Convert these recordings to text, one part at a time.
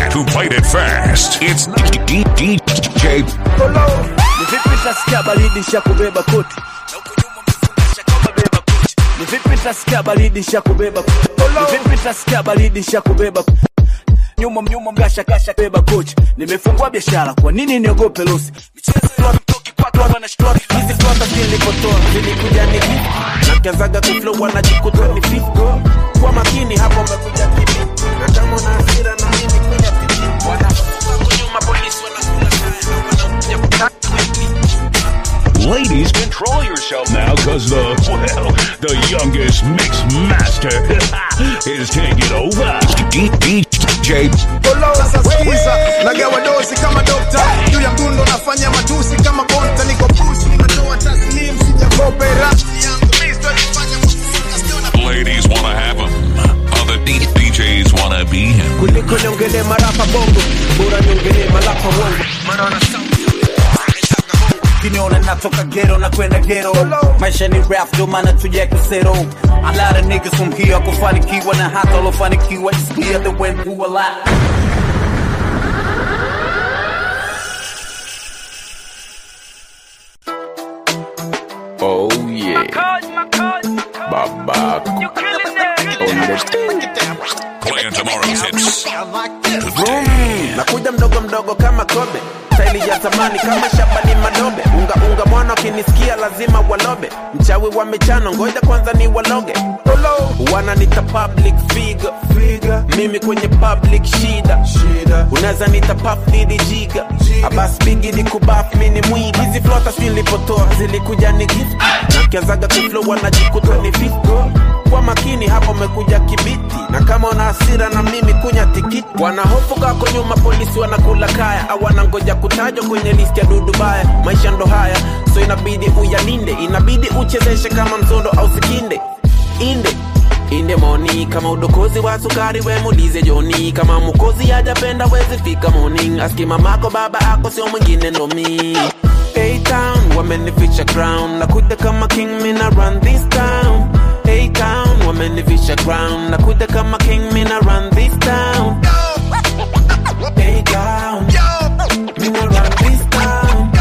man who played it fast. It's DJ Ni vipi tasikia baridi sha kubeba koti Na huku nyuma umefungasha kama beba koti Ni vipi tasikia baridi sha kubeba koti Ni vipi tasikia baridi sha kubeba koti nyuma mnyuma mgasha kasha beba kochi nimefungua biashara kwa nini niogope losi michezo ya mtoki kwako wanashtua hizi flota zilipotoa zilikuja ni gift na kazaga kuflow wanajikuta ni fit kwa makini hapo umekuja kipi na kama una hasira na mimi kunya pipi wanafunga kwa nyuma polisi wanakula kaya wanakuja kutaka Ladies, control yourself now, cause the, well, the youngest mix master is taking over. DJ Sasa sikiza, nagawa dozi kama dokta juu ya mdundo nafanya matusi kama bonta, niko push, nimetoa taslim, sijakope rafiki yangu Mr. nifanya muziki, siona Ladies wanna have him. Other D- DJs wanna be him. kuliko niongele marapa bongo bora niongele malapa wongo maana wana sauti kiniona natoka gero na kwenda gero maisha ni rap ndo maana tuje kusero a lot of niggas from here kufanikiwa na hata walofanikiwa is clear they went through a lot Oh yeah. Baba Playing tomorrow's hits. nakuja mdogo mdogo kama kobe staili ya zamani kama shabani madobe unga unga mwana wakinisikia lazima walobe mchawi wa michano ngoja kwanza ni waloge wananita public figure figure mimi kwenye public shida shida unaweza nita puff didi jiga abas bigi ni kubaf mini mwigi hizi flota si nilipotoa zilikuja ni gift na kiazaga kuflow wanajikuta ni fit kwa makini hapo umekuja kibiti na kama una hasira na mimi kunya tikiti wanahofu kako nyuma polisi wanakula kaya au wanangoja kutajwa kwenye listi ya dudu baya maisha ndo haya so inabidi uyalinde inabidi uchezeshe kama mzondo au sikinde inde inde moni kama udokozi wa sukari we mulize joni kama mukozi hajapenda wezi fika morning aski mamako baba ako sio mwingine ndo mi A-Town wamenificha crown nakuja kama king mina run this town A-Town wamenificha crown nakuja kama king mina run this town A-Town mina run this town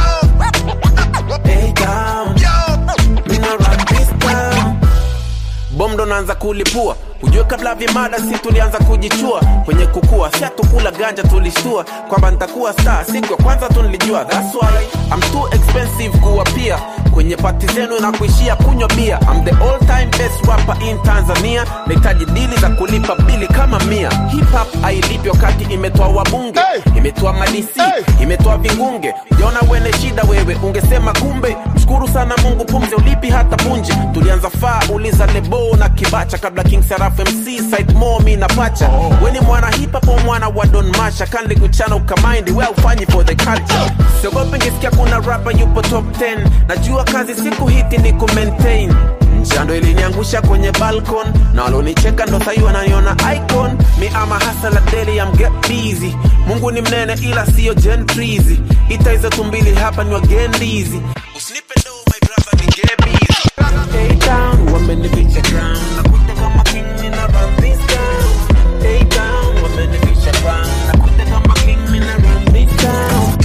A-Town mina run this town bom ndo naanza kulipua ujue kabla vimada si tulianza kujichua kwenye kukua si hatukula ganja tulishtua kwamba nitakuwa star siku ya kwanza tu nilijua that's why I'm too expensive kuwa pia kwenye pati zenu na kuishia kunywa bia I'm the all time best rapper in Tanzania nahitaji dili za kulipa bili kama mia hip hop hailipi wakati imetoa wabunge imetoa madisi imetoa vingunge ujaona wene shida wewe ungesema kumbe mshukuru sana mungu pumzi ulipi hata punje tulianza faa uliza lebo na kibacha kabla king saraf mc site mo mi na pacha weni mwana hip hop au mwana wa don masha kanli kuchana ukamaindi we ufanyi for the culture siogopi ngisikia kuna rapa yupo top 10 najua kazi siku hiti ni kumaintain njando iliniangusha kwenye balcon na walonicheka ndo sahi wananiona icon mi ama hasa la deli am get busy mungu ni mnene ila siyo gentrizi ita hizo tumbili hapa ni wagendizi usinipe do my brother ni get busy A-Town wamenificha crown nakuja kama king mina run this town A-Town wamenificha crown nakuja kama king mina run this town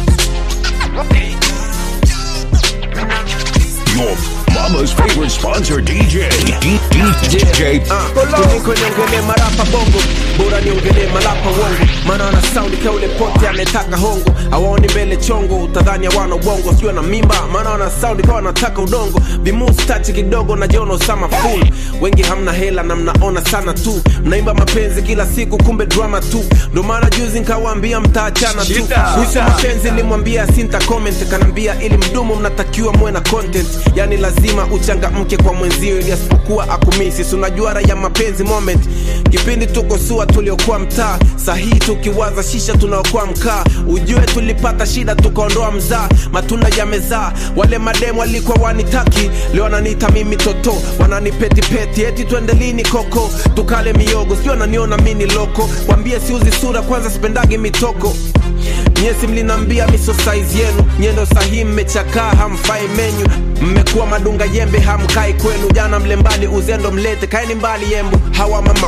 Your mama's favorite sponsor, DJ. DJ. kuliko niongele marapa bongo bora niongele malapa wongo maana wana saundi kaule pote ametaka hongo awaoni mbele chongo utadhani hawana ubongo sijua na mimba maana wana saundi kawa wanataka udongo vimustachi kidogo na jono sama full wengi hamna hela na mnaona sana tu mnaimba mapenzi kila siku kumbe drama tu ndo maana juzi nkawaambia mtaachana tu kuhusu mapenzi limwambia sinta comment kanambia ili mdumu mnatakiwa muwe na content yani lazima uchangamke kwa mwenzio ili asipokuwa akumisi Si unajua raha ya mapenzi moment kipindi tuko sua tuliokuwa mtaa sahii tukiwaza shisha tunaokuwa mkaa ujue tulipata shida tukaondoa mzaa matunda yamezaa wale mademu walikuwa wanitaki leo wananiita mimi toto wananipetipeti eti twende lini koko tukale miogo sijui wananiona mini loko wambie siuzi sura kwanza sipendagi mitoko nyesi mlinambia miso size yenu nyendo sahi mmechakaa hamfai menyu mmekuwa madunga yembe hamkai kwenu jana mle mbali uzendo mlete kaeni mbali yembu hawa mama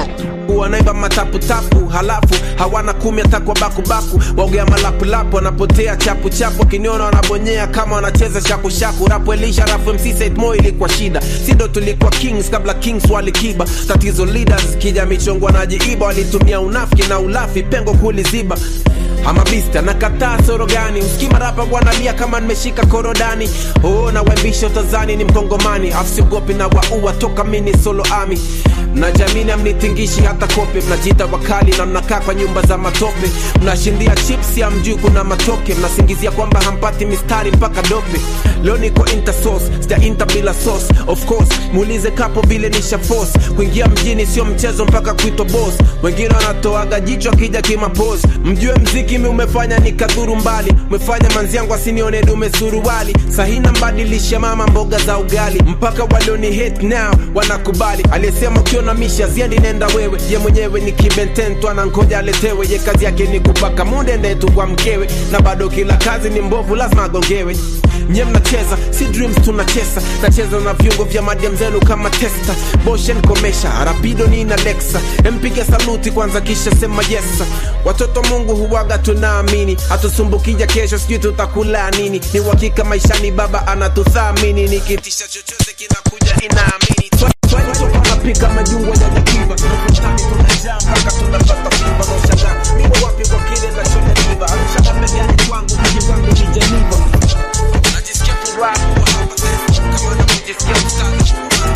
klabu wanaimba mataputapu halafu hawana kumi hata kwa bakubaku waogea malapulapu wanapotea chapu chapu wakiniona wanabonyea kama wanacheza shakushaku rapu elisha rafu mc Said Mo ilikuwa shida sindo tulikuwa kings kabla kings walikiba tatizo leaders kija michongo wanajiiba walitumia unafiki na ulafi pengo kuliziba ama bista nakataa soro gani usikima rapa wanalia kama nimeshika korodani oh, na wembisha utazani ni mkongomani afsiogopi na waua toka mini solo ami mnajamini amnitingishi hata kope mnajita wakali na mnakaa kwa nyumba za matope mnashindia chips ya mjuu kuna matoke mnasingizia kwamba hampati mistari mpaka dope leo niko intersos sija inter bila sauce of course muulize kapo vile nisha force kuingia mjini sio mchezo mpaka kuitwa boss wengine wanatoaga jicho akija kimapos mjue mziki mi umefanya nikadhuru mbali umefanya manziangu asinione dume suruali sahina mbadilisha mama mboga za ugali mpaka walioni hate now wanakubali aliyesema ukiona misha ziendi nenda wewe ye mwenyewe ni kibententwa na ngoja aletewe ye kazi yake ni kupaka munde ndetu kwa mkewe na bado kila kazi ni mbovu lazima agongewe nye mnacheza si dreams tunacheza nacheza na viungo vya madiam zenu kama testa boshen komesha rapido ni na lexa empige saluti kwanza kisha sema yesa watoto mungu huwaga tunaamini hatusumbukija kesho sijui tutakula nini ni uhakika maishani baba anatuthamini nikitisha chochote kinakuja inaamini Swali toka napika majungwa ya jakiva tunapotani tunajaa mpaka tunapata kuiva na ushangaa mimi wapi kwa kile nachojaliva arusha mapegani kwangu mji wangu ni Geneva najisikia furaha kuwa hapa tena kama navyojisikia msana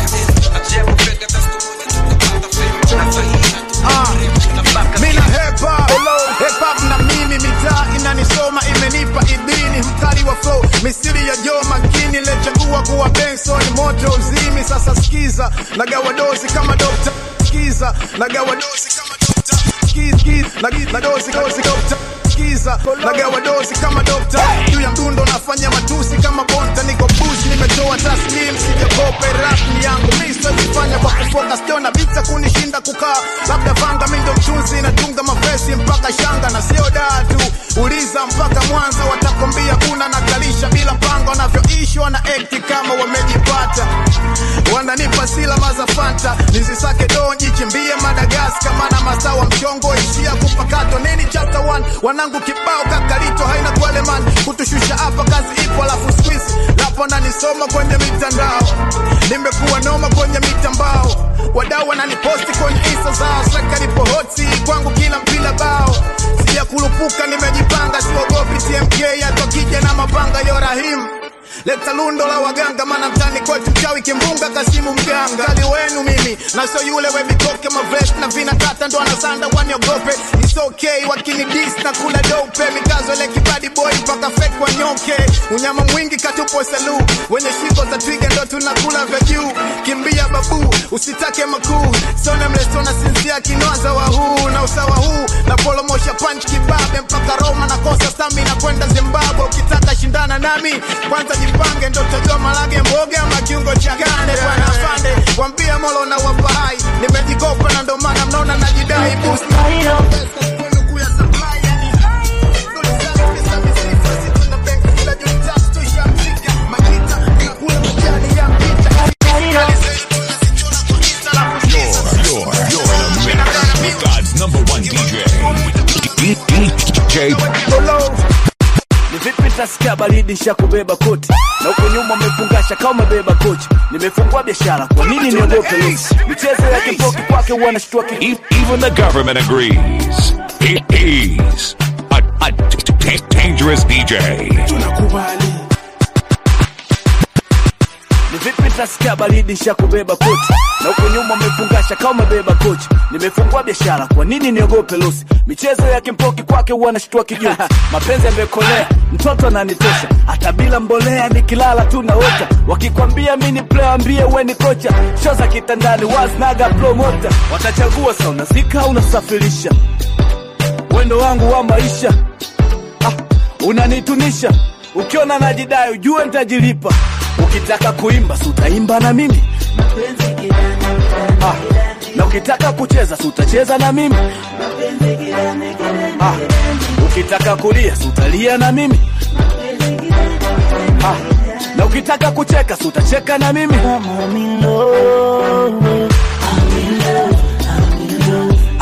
ajia kupega tastu moja tukapata fame na sahihi tunabaka mina hepa hip-hop na mimi mitaa inanisoma imenipa idhini mkali wa flow misiri ya jo makini lechagua kuwa benson moto uzimi sasa skiza nagawa dozi kama dokta skiza nagawa dozi kama dokta Skiz, skiz, nagi- na dozi dozi dokta skiza nagawa dozi kama dokta juu ya mdundo nafanya matusi kama bonta niko bush nimetoa taslim sijakope rap ni yangu mi siwezifanya kwa kufoka siona vita kunishinda kukaa labda vanga mi ndo mchuzi natunga mavesi mpaka shanga na sio daa tu uliza mpaka mwanza watakwambia kuna nakalisha bila mpango wanavyoishi wana ekti kama wamejipata wananipa silama za fanta nizisake do jichimbie madagaska mana masawa mchongo ishia kupakato nini chapter 1 wanangu kibao kakalito haina kweleman kutushusha hapa kazi ipo alafu squeeze lapo nanisoma kwenye mitandao nimekuwa noma kwenye mitambao wadau wananiposti kwenye insta zao sekalipo hoti kwangu kila mpila bao sija kulupuka nimejipanga siogopi tmk atokija na mapanga yo rahimu leta lundo la waganga mana mtani kwetu mchawi kimbunga kasimu mganga kali wenu mimi na sio yule wevitoke mavest na vinakata ndo anasanda waniogope It's okay wakini dis na kula dope mikazo ile kibadi boy mpaka fake wanyoke unyama mwingi katupo salu wenye shiko za twiga ndo tunakula vya juu kimbia babu usitake makuu sona mlesona sinzia kinoza wa huu na usawa huu na polomosha punch kibabe mpaka Roma na kosa stamina kwenda Zimbabwe ukitaka shindana nami kwanza jipange ndo utajua malage mboga ama kiungo cha gane bwana afande wambia molo na wapahai nimejikopa na ndo maana mnaona najidai boost You're, you're in a mix with God's number one DJ. DJ ni vipi tasikia baridi nsha kubeba koti na huko nyuma umefungasha kama umebeba kochi nimefungua biashara kwa nini niogope lesi michezo ya kipoki kwake huwa nashtua ki E- Even the government agrees. He- He's a, a t- t- dangerous DJ. ni vipi tasikia baridi nsha kubeba koti na huko nyuma umefungasha kama umebeba kochi nimefungua biashara kwa nini niogope losi michezo ya kimpoki kwake huwa nashtua kijoti mapenzi yamekolea mtoto ananitosha hata bila mbolea nikilala tu naota wakikwambia mi ni player ambie we ni kocha sho za kitandani wasnaga promota watachagua sa unazika au unasafirisha wendo wangu wa maisha ah, unanitunisha ukiona najidai ujue ntajilipa ukitaka kuimba si utaimba na mimi ah, na ukitaka kucheza si utacheza na mimi ah, ukitaka kulia si utalia na mimi ah, na ukitaka kucheka si utacheka na mimi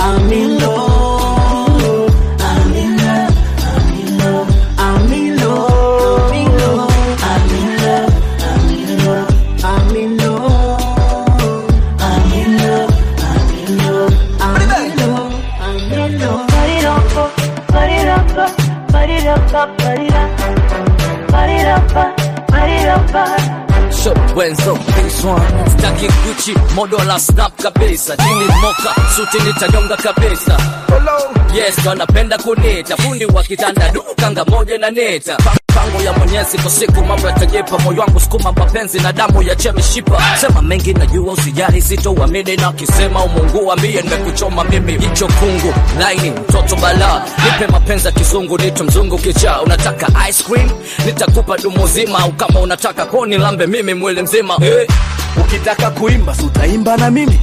So, wenzo this one staki Gucci modo la snap kabisa jini moka suti nitanyonga kabisa yes wanapenda kunita fundi wa kitanda dukanga moja na neta Pa- pango ya mwenyezi kwa siku mambo yatajepa moyo wangu sukuma mapenzi na damu ya chemishipa sema mengi najua usijali sitouamini na kisema umungu ambie nimekuchoma mimi hicho kungu laini mtoto bala nipe mapenzi ya kizungu nito mzungu kichaa unataka ice cream nitakupa dumu zima au kama unataka koni lambe mimi mwili mzima eh. ukitaka kuimba si utaimba na mimi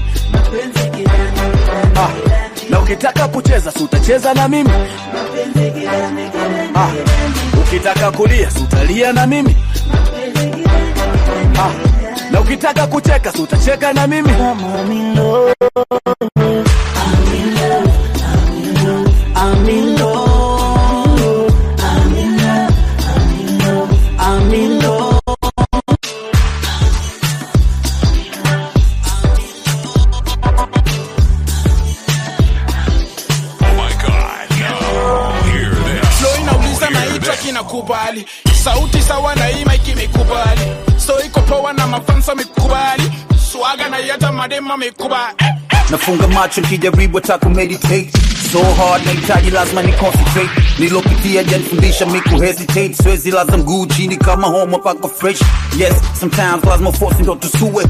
ah, na ukitaka kucheza si utacheza na mimi ah, ukitaka kulia si utalia na mimi ah, na ukitaka kucheka si utacheka na mimi Oh my God, no. Hear this. Flow inauliza Hear naitwa this. kinakubali sauti sawa na hii mic imekubali so iko poa na mafansa mikubali swaga na yata madema mikubali eh, eh. nafunga macho nikijaribu hata kumeditate so hard nahitaji lazima ni concentrate nilopitia janifundisha mi kuhesitate siwezi laza mguu chini kama homa paka fresh yes sometimes lazima force ndo tusue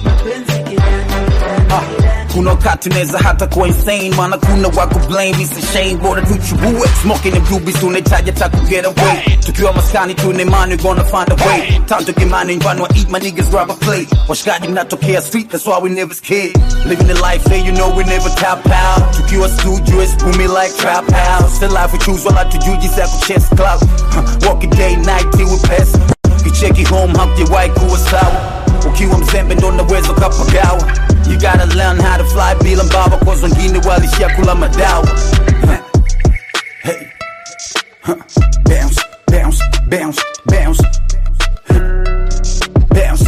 Ah, kuna wakati unaweza hata kuwa insane maana kuna wako blame it's a shame bora tuchubue smoking and doobies tunahitaji hata ku get away tukiwa maskani tuna imani we gonna find a way time to get money nyumbani wa eat my niggas grab a plate washikaji mnatokea street that's why we never scared living the life there you know we never tap out tukiwa studio it's booming like trap house the life we choose wala tujui jinsi ya kuchase cloud Huh, walking day night till we pass kicheki home hamjawahi kuwa sawa ukiwa mzembe ndo naweza ukapagawa you gotta learn how to fly bila mbawa cause wengine walishia kula madawa Huh. hey. Huh. bounce bounce bounce bounce Huh. bounce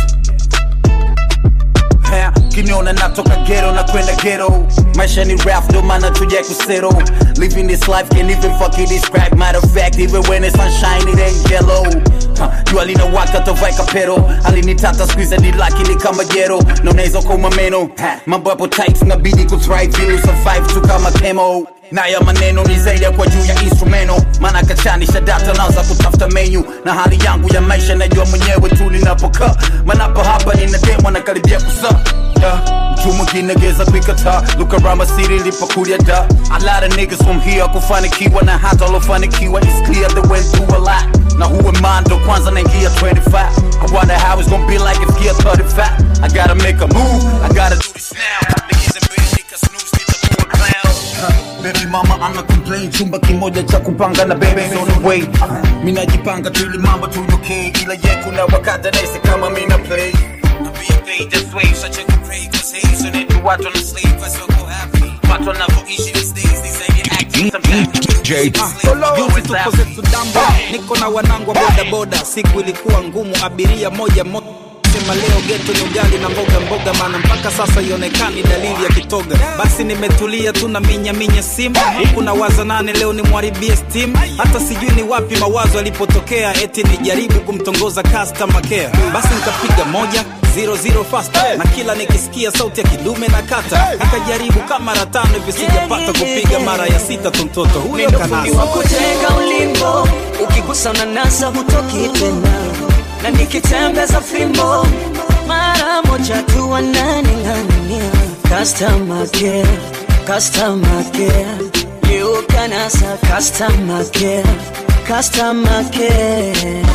Ha, kiniona natoka ghetto na kwenda ghetto maisha ni rap ndo maana tuja kusettle living this life can't even fucking describe matter of fact even when it's sunshine it ain't yellow Ha, jua linawaka tovaika pero alinitata squeeze ni laki ni kama jero na unaweza kuma meno Ha, mambo yapo tight nabidi kuthrive ili survive tu kama chemo na ya maneno ni zaidi ya kwa juu ya instrumento maana kachanisha data naanza kutafuta menu na hali yangu ya maisha najua mwenyewe tu ninapokaa manapo hapa ninademwa na karibia kusa yeah. mtu mwingine geza kuikataa look around my city lipokulia da a lot of niggas from here kufanikiwa na hata walofanikiwa is clear they went through a lot na huwe mando kwanza naingia 25 I wonder how it's gonna be like if gear 35 I gotta make a move I gotta do this now niggas in bed nika snooze nitakuwa clown Huh, Baby mama ana complain chumba kimoja cha kupanga na baby on the way uh, mina jipanga tu ili mambo tu okay ila ye kuna wakati naisi kama mina play Na be a paid this way such a good pray cause hey so then you watch on the sleep cause you'll go happy watu wanavyoishi these days these ain't acting sometimes DJ Juzi tuko zetu dambo, niko na wanangu wa bodaboda, siku ilikuwa ngumu, abiria moja moja sema leo geto ni ugali na mboga mboga, maana mpaka sasa ionekani dalili ya kitoga. Basi nimetulia tu na minya minya simu huku na waza nane, leo nimwharibie steam. Hata sijui ni wapi mawazo alipotokea, eti nijaribu kumtongoza customer care. Basi nikapiga moja zero zero fast na kila nikisikia sauti ya kidume na kata nikajaribu kama mara tano hivi sijapata kupiga mara ya sita tu mtoto huyo kanasa kutega ulimbo ukigusa unanasa hutoki tena na nikitembeza fimbo mara moja tu wananing'ang'ania customer care customer care you kanasa customer care customer care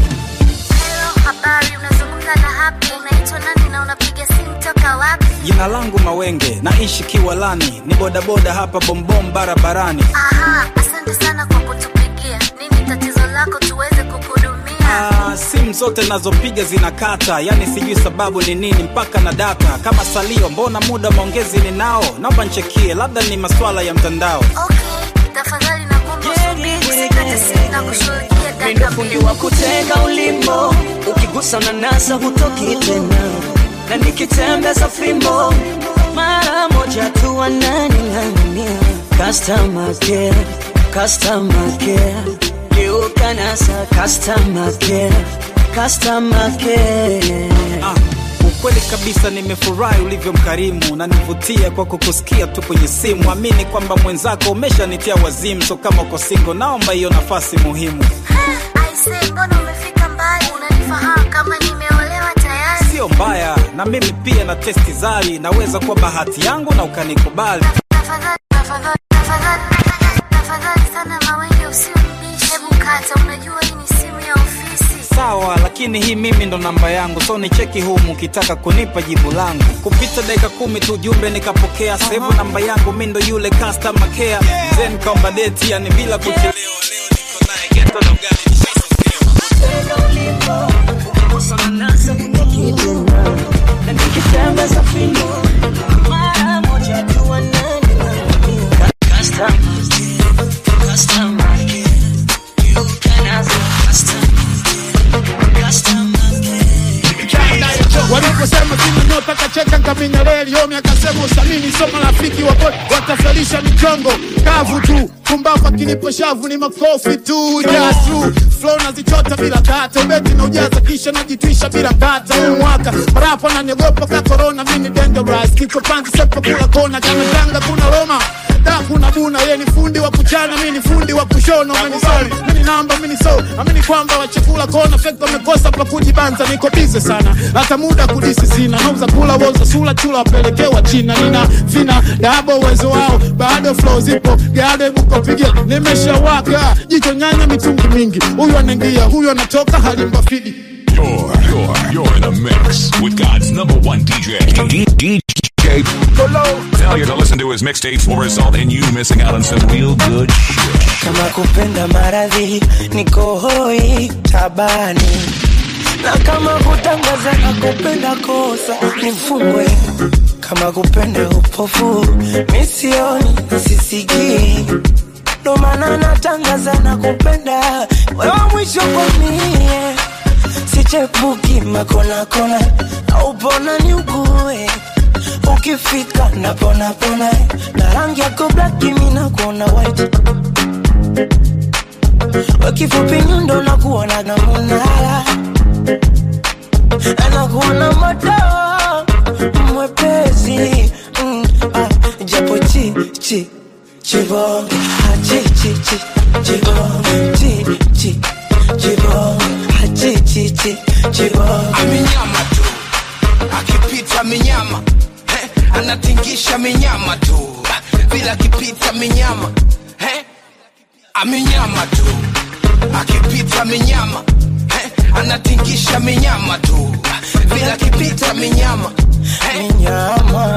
Hello, habari, unazungumza na Happy. Unaitwa nani na unapiga simu toka wapi? jina langu mawenge naishi kiwalani ni bodaboda hapa bombom barabarani Aha, asante sana kwa kutupigia. Nini tatizo lako tuweze kukuhudumia? Ah, simu zote nazopiga zinakata yani sijui sababu ni nini mpaka na data kama salio mbona muda maongezi ni nao naomba nchekie labda ni maswala ya mtandao Okay, tafadhali nakuomba usubiri, usikate simu na kushughulikia Mimi dakika fundi mbili. wa kutega ulimbo ukigusa unanasa hutoki tena na nikitembeza fimbo mara moja tu wananing'ang'ania customer care customer care geuka nasa customer care, customer care. Ah, ukweli kabisa nimefurahi ulivyo mkarimu na nivutia kwa kukusikia tu kwenye simu amini kwamba mwenzako umeshanitia wazimu so kama uko singo naomba hiyo nafasi muhimu Aise, mbona umefika mbali? Unanifahamu kama nimeolewa tayari? sio mbaya na mimi pia na testi zari naweza kuwa bahati yangu na ukanikubali Tafadhali, tafadhali, tafadhali, tafadhali sana Mawenge, usimbishe. Hebu kata, unajua hii ni simu ya ofisi. sawa lakini hii mimi ndo namba yangu so ni cheki humu ukitaka kunipa jibu langu kupita dakika kumi tu jumbe nikapokea sevu namba yangu mi ndo yule customer care mzee nikaomba deti yani bila kuchelewa leo niko naye geto na ugali waliposema sina nyota kacheka nkaminya reli yomi akasema usamini sio marafiki wako watafelisha michongo kavu tu kumbafa kilipo shavu ni makofi tu jasu flow nazichota bila kata ubeti na ujaza kisha najitwisha bila kata huu mwaka marapa naniogopa ka corona mini dangerous kiko panzi sepa kula kona kama tanga kuna roma da kuna buna ye ni fundi wa kuchana mi ni fundi wa kushona umenisoma mini namba mini so amini kwamba wachekula kona fekta wamekosa pa kujibanza niko bize sana hata muda kudisi sina nauza kula wauza sula chula wapelekewa china nina vina dabo uwezo wao bado flow zipo gade bukopigia nimeshawaka jicho nyanya mitungi mingi huyu anaingia huyu anatoka halimba fidi You're, you're, you're in a mix with God's number one DJ. D- DJ Colo. Tell you to listen to his mixtapes or result in you missing out on some real good shit. kama kupenda maradhi niko hoi tabani na kama kutangaza na kupenda kosa nifungwe kama kupenda upofu misioni sisikii ndo maana natangaza na kupenda wewe mwisho kwa mie sichepuki makonakona aupona ni ugue ukifika naponapona na rangi yako blaki mina kuona white wakifupi nyundo na kuona na munara anakuona moto mwepesi mm, ah, japo chi chi chibonge ah, chi chi chi chibonge chi chi chibonge ah, chi chi chi chibonge amenyama tu akipita minyama eh, anatingisha minyama tu bila akipita minyama eh, amenyama tu akipita minyama eh, anatingisha minyama tu bila akipita minyama eh. minyama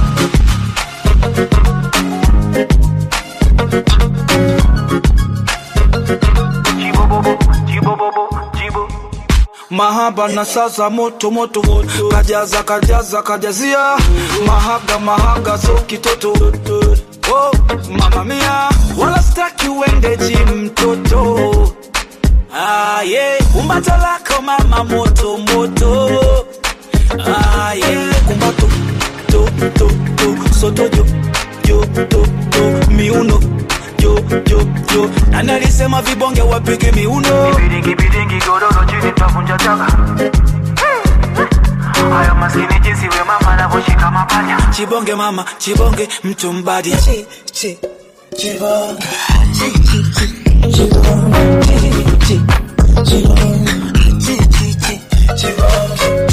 mahaba na sasa moto moto moto kajaza kajaza kajazia mahaga mahaga so kitoto oh, mama mia wala staki uende jim mtoto ah, yeah. kumbato lako mama moto moto ah, yeah. kumbato to to to soto jo jo to to miuno jo jo jo nani alisema vibonge wapige miuno Biringi biringi godoro chini tavunja chaga Hayo maskini jinsi we mama anavyoshika mapaja chibonge mama chibonge mtu mbadi chi chi chibonge chi chi chi chibonge chi chi chibonge chi chi chi chibonge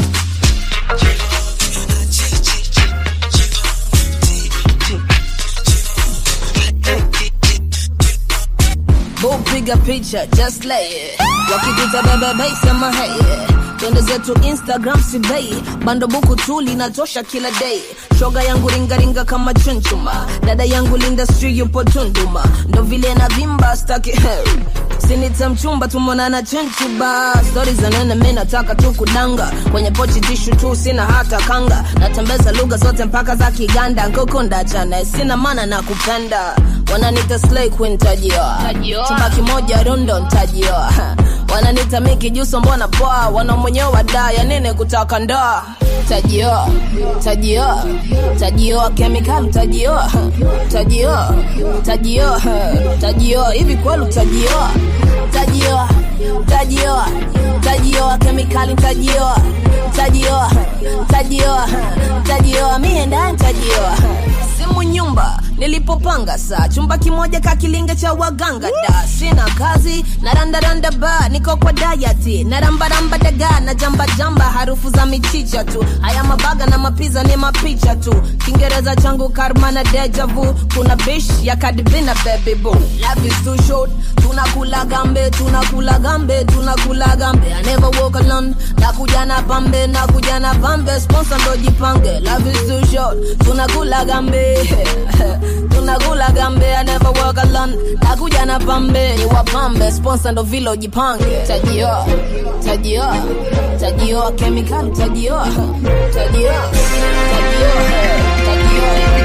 Boo piga picha just lay it. wakituta bebe bei sema hey twende zetu instagram sibei bando buku tu linatosha kila day shoga yangu ringaringa kama chunchuma dada yangu lindastri yupo tunduma ndo vile na vimba staki sinita mchumba tumonana chenchuba stori za nene mi nataka tu kudanga kwenye pochi tishu tu sina hata kanga natembeza lugha zote mpaka za kiganda nkokunda chane sina mana na kupenda wananita slay queen tajioa chumba kimoja rundo ntajioa wananita miki juso mbona poa wanaomwenyewe wadaya nene kutaka ndoa tajioa tajioa tajioa kemikali tajioa tajioa tajioa tajioa hivi kweli tajioa tajioa tajioa tajioa kemikali tajioa tajioa tajioa tajioa mie ndani tajioa simu nyumba nilipopanga saa chumba kimoja kakilinge cha waganga da sina kazi na randaranda ba niko kwa dayati na rambaramba daga na jamba jamba harufu za michicha tu haya mabaga na mapiza ni mapicha tu kiingereza changu karma na deja vu kuna bish ya kadibina baby boo life is too short tunakula gambe tunakula gambe tunakula gambe I never walk alone nakuja na pambe nakuja na pambe sponsor ndo jipange life is too short tunakula gambe tunakula gambe I never walk alone nakuja na pambe ni wapambe sponsor ndo vile ujipange tajioa tajioa tajioa kemikali tajioa tajioa tajioa tajioa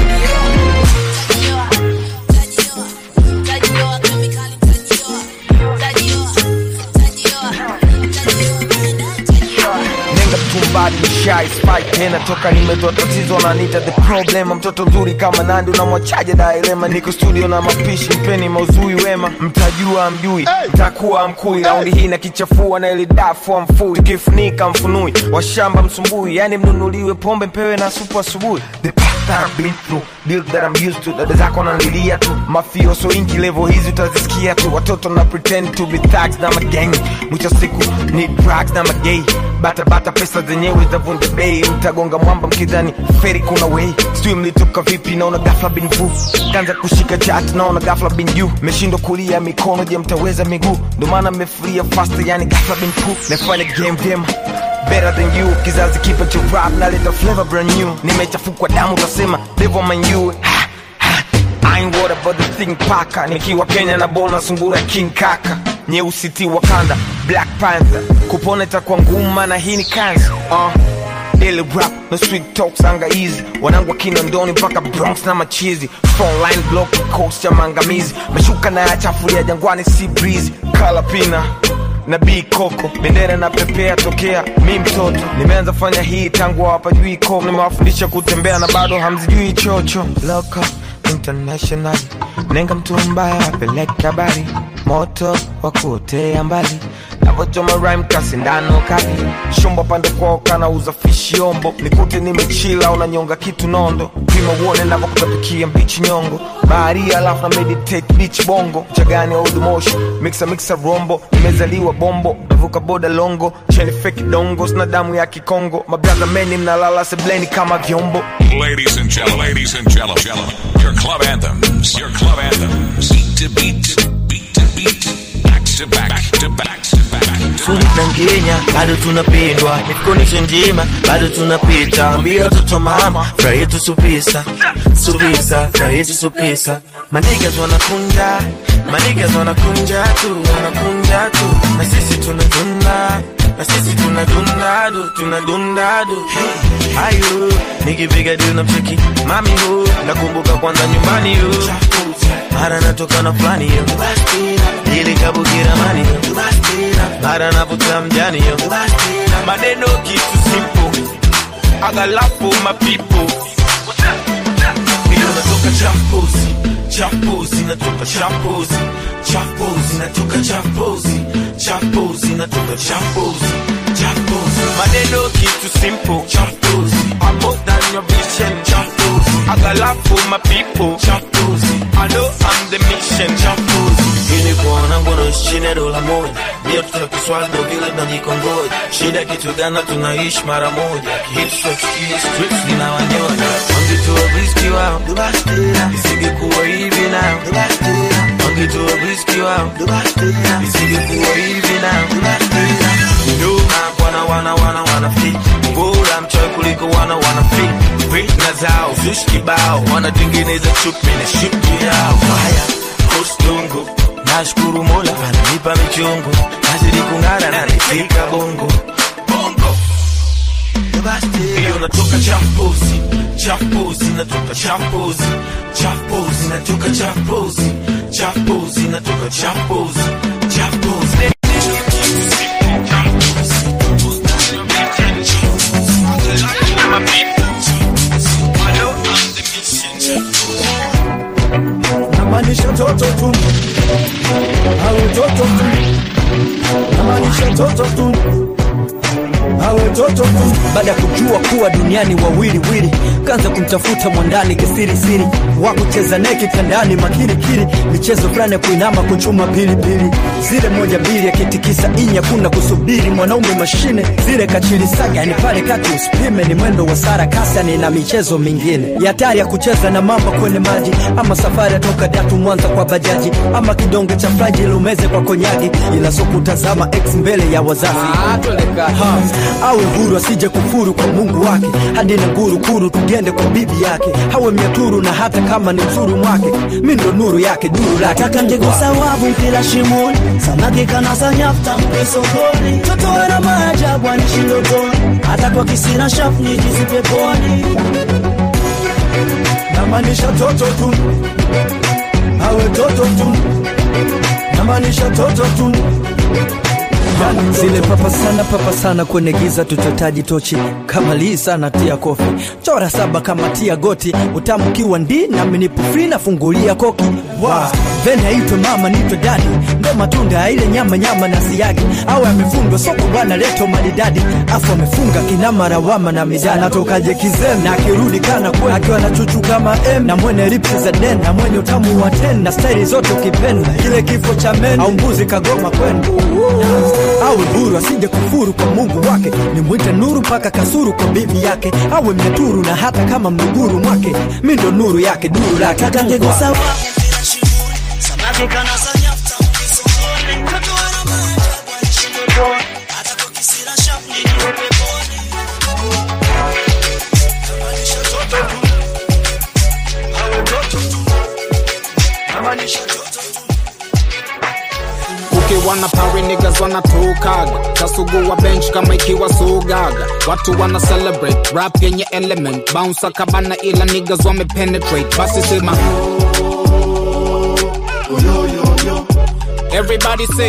nenga mtumbadi mshai spike tena toka nimetoa tatizo nanita the problem mtoto mzuri kama nandi unamwachaje dailema niko studio na mapishi mpeni mauzui wema mtajua mjui mtakuwa mkui raundi hii na kichafua na ili dafu mfui tukifunika mfunui washamba msumbui yani mnunuliwe pombe mpewe na supu asubuhi the path that I've been through deal that I'm used to dada zako nanlilia tu mafio so inki level hizi utazisikia tu watoto na pretend to be thugs na magang mwisho siku ni drugs na magay bata bata pesa zenyewe zavunja bei mtagonga mwamba mkidhani feri kuna wei sijui mlitoka vipi naona gafla bin vu kanza kushika chat naona gafla bin juu meshindwa kulia mikono je mtaweza miguu ndo maana mmefuria faster yani gafla bin fu nafanya game vyema better than you kizazi kipa cha rap naleta flavor brand new nimechafukwa damu utasema devil man you ha, ha. I ain't worried about the thing paka nikiwa kenya na bona sungura king kaka nyeusi ti wakanda black panther kupona itakuwa ngumu na hii ni kansa uh. Daily rap no street talks anga easy wanangu wa kinondoni mpaka bronx na machizi phone line block coast cha maangamizi mashuka na yachafulia jangwani si breeze kala pina na b koko bendera na pepea tokea mi mtoto nimeanza fanya hii tangu hawapajui ko nimewafundisha kutembea na bado hamzijui chocho Loco, international nenga mtu mbaya apeleke habari moto wa kuotea mbali navochoma rhyme kasindano kali shumba pande kwao kana uza fishi ombo nikute nimechila unanyonga kitu nondo pima uone navokutapikia mbichi nyongo baharia alafu na meditate beach bongo chagani old motion mixa mixa rombo nimezaliwa bombo navuka boda longo cheni feki dongo sina damu ya kikongo mabraza meni mnalala sebleni kama vyombo Ladies and gentlemen, ladies and gentlemen, gentlemen, your club anthems, your club anthems, beat to beat, beat to beat, back to back, back to back to back. na Kenya bado tunapendwa, mikonisho njema bado tunapita, ambia watoto mama furaha yetu supisa supisa, furaha yetu supisa. Manigas wanakunja manigas wanakunja tu wanakunja tu, na sisi tunadunda na sisi tunadunda du tunadunda du hey, ayo nikipiga deal na mcheki mami hu nakumbuka kwanza nyumbani yo mara natoka na fulani yo ili kabukira mani yo mara navuta mjani yo maneno kitu simple agalapo mapipo hiyo natoka champozi champozi natoka champozi champozi natoka champozi champozi natoka champozi champozi maneno kitu simple champozi I'm more than your vision champozi agalapo mapipo champozi I know I'm the mission champozi ili kuona ngono chini ya dola moja ndio tutakiswali ndo vile tunajikongoja shida kitu gani tunaishi mara moja kihitu tukikie streets zinawanyonya wangetoa riski wao isingekuwa hivi nao wangetoa riski wao isingekuwa hivi nao nyuma wana wana wana wana fit bora mchoyo kuliko wana wana fit fitna zao zushi kibao wanatengeneza chupi na shuti yao haya kostongo nashukuru mola ananipa michongo nazidi kung'ara na nifika bongo bongo hiyo natoka champozi champozi natoka champozi champozi natoka champozi champozi natoka champozi champozi toto tu awe toto tu baada ya kujua kuwa duniani wawiliwili kanza kumtafuta mwandani kisirisiri wa kucheza naye kitandani makilikili michezo fulani ya kuinama kuchuma pilipili zile moja mbili akitikisa inya kuna kusubiri mwanaume mashine zile kachilisaga yani pale kati usipime ni mwendo wa sara kasani na michezo mingine ya hatari ya kucheza na mamba kwenye maji ama safari atoka datu mwanza kwa bajaji ama kidonge cha fraji lumeze kwa konyagi ila so kutazama ex mbele ya wazazi ha, awe huru asije kufuru kwa mungu wake hadi na nguru kuru tugende kwa bibi yake hawe miaturu na hata kama ni mzuru mwake mi ndo nuru yake duru lake Nataka ngegusa wavu mpira shimoni, samaki kanasa nyafta mpe sokoni, mtoto ana maajabu anishi ndotoni, hata kwa kisina shafu nijizi peponi. namaanisha toto tu awe toto tu namaanisha toto tu zile papa sana papa sana kwenye giza tutotaji tochi kama lii sana tia kofi chora saba kama tia goti utamu kiwa ndi nami nipo free nafungulia koki wow. vende aitwe mama nitwe dadi ndo matunda ya ile nyama nyama na siagi au amefundwa soko bwana leto maridadi afu amefunga kinama rawama na midani natokaje kizem na akirudi kana kwe akiwa na chuchu kama m na mwene lipsi za den na mwenye utamu wa ten na staili zote ukipenda kile kifo cha men au mbuzi kagoma kwenda awe huru asije kufuru kwa mungu wake nimwite nuru mpaka kasuru kwa bibi yake awe mnaturu na hata kama mnuguru mwake mi ndo nuru yake duru lake Nataka ngegusa wavu mpira shimoni, samaki kanasa nyafta mpe sokoni, mtoto ana maajabu anishi ndotoni, hata kwa kisina shafu nijizi peponi. Namaanisha toto tu, awe toto tu, namaanisha toto tu. ukiwa na pari niggas wanatukaga tasugua bench kama ikiwa sugaga watu wana celebrate rap yenye element bounce kabana ila niggas wame penetrate basi sema everybody say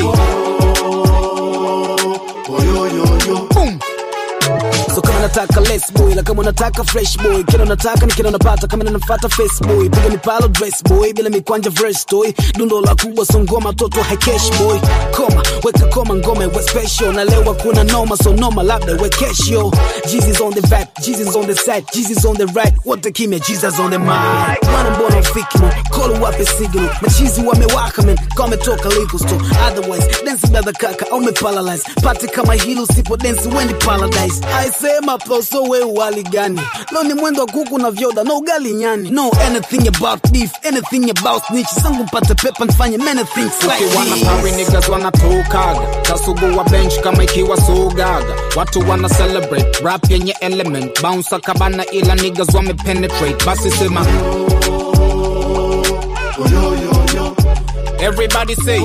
Boom. so kama nataka less boy la kama unataka fresh boy kila unataka ni kila unapata kama ninafata face boy piga mipalo dress boy bila mikwanja verse toy dundo la kubwa so ngoma toto haikesh boy koma weka koma ngoma we special na leo kuna noma so noma labda we kesho Jesus on the back Jesus on the side Jesus on the right wote kimya Jesus on the mic mwana mbona ufiki man call wape signal machizi wamewaka man kama umetoka legal store otherwise dance brother kaka au umeparalyze party kama hilo usipo dance wendi paradise I say maposo we wali gani leo ni mwendo wa kuku na vyoda no ugali nyani no anything about beef anything about snitch sangu mpate pepa nifanye many things like ukiwa na this. pari niggas wanatukaga tasugua bench kama ikiwa sugaga watu wana celebrate rap yenye element bounce kabana ila niggas wame penetrate basi sema everybody say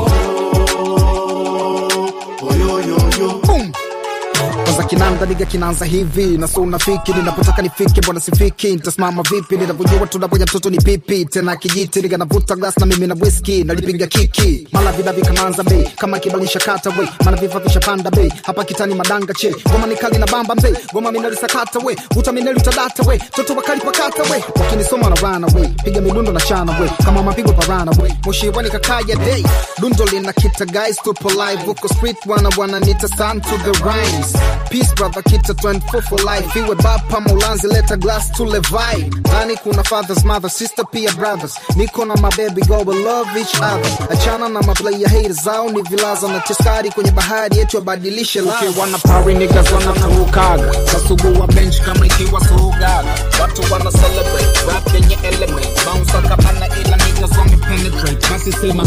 Boom. kwanza kinanda niga kinaanza hivi na so unafiki ninapotaka nifike mbona sifiki nitasimama vipi ninapojua tunaponya mtoto ni pipi tena kijiti niga navuta glas na mimi na whisky nalipiga kiki mala vidavi kanaanza bei kama kibalisha kata we maana vifa vishapanda bei hapa kitani madanga che goma ni kali na bamba mzee goma minalisakata we vuta mineli utadata we toto wakali pakata we wakinisoma na rana we piga midundo na chana we kama mapigo parana we moshirani kakaya day dundo lina kita guys tupo live huko street wana wananita san to the rhymes peace brother kita 24 for life iwe bapa maulanzi leta glass to levai ndani kuna fathers mother sister pia brothers niko na mababy go we love each other achana na maplayer haters zao ni vilaza na teskari kwenye bahari yetu wabadilishe ukiwa na pari niggas wanatukaga tasugua bench kama ikiwa sugaga watu wana celebrate rap yenye element bounce kabana ila niggas wame penetrate basi sema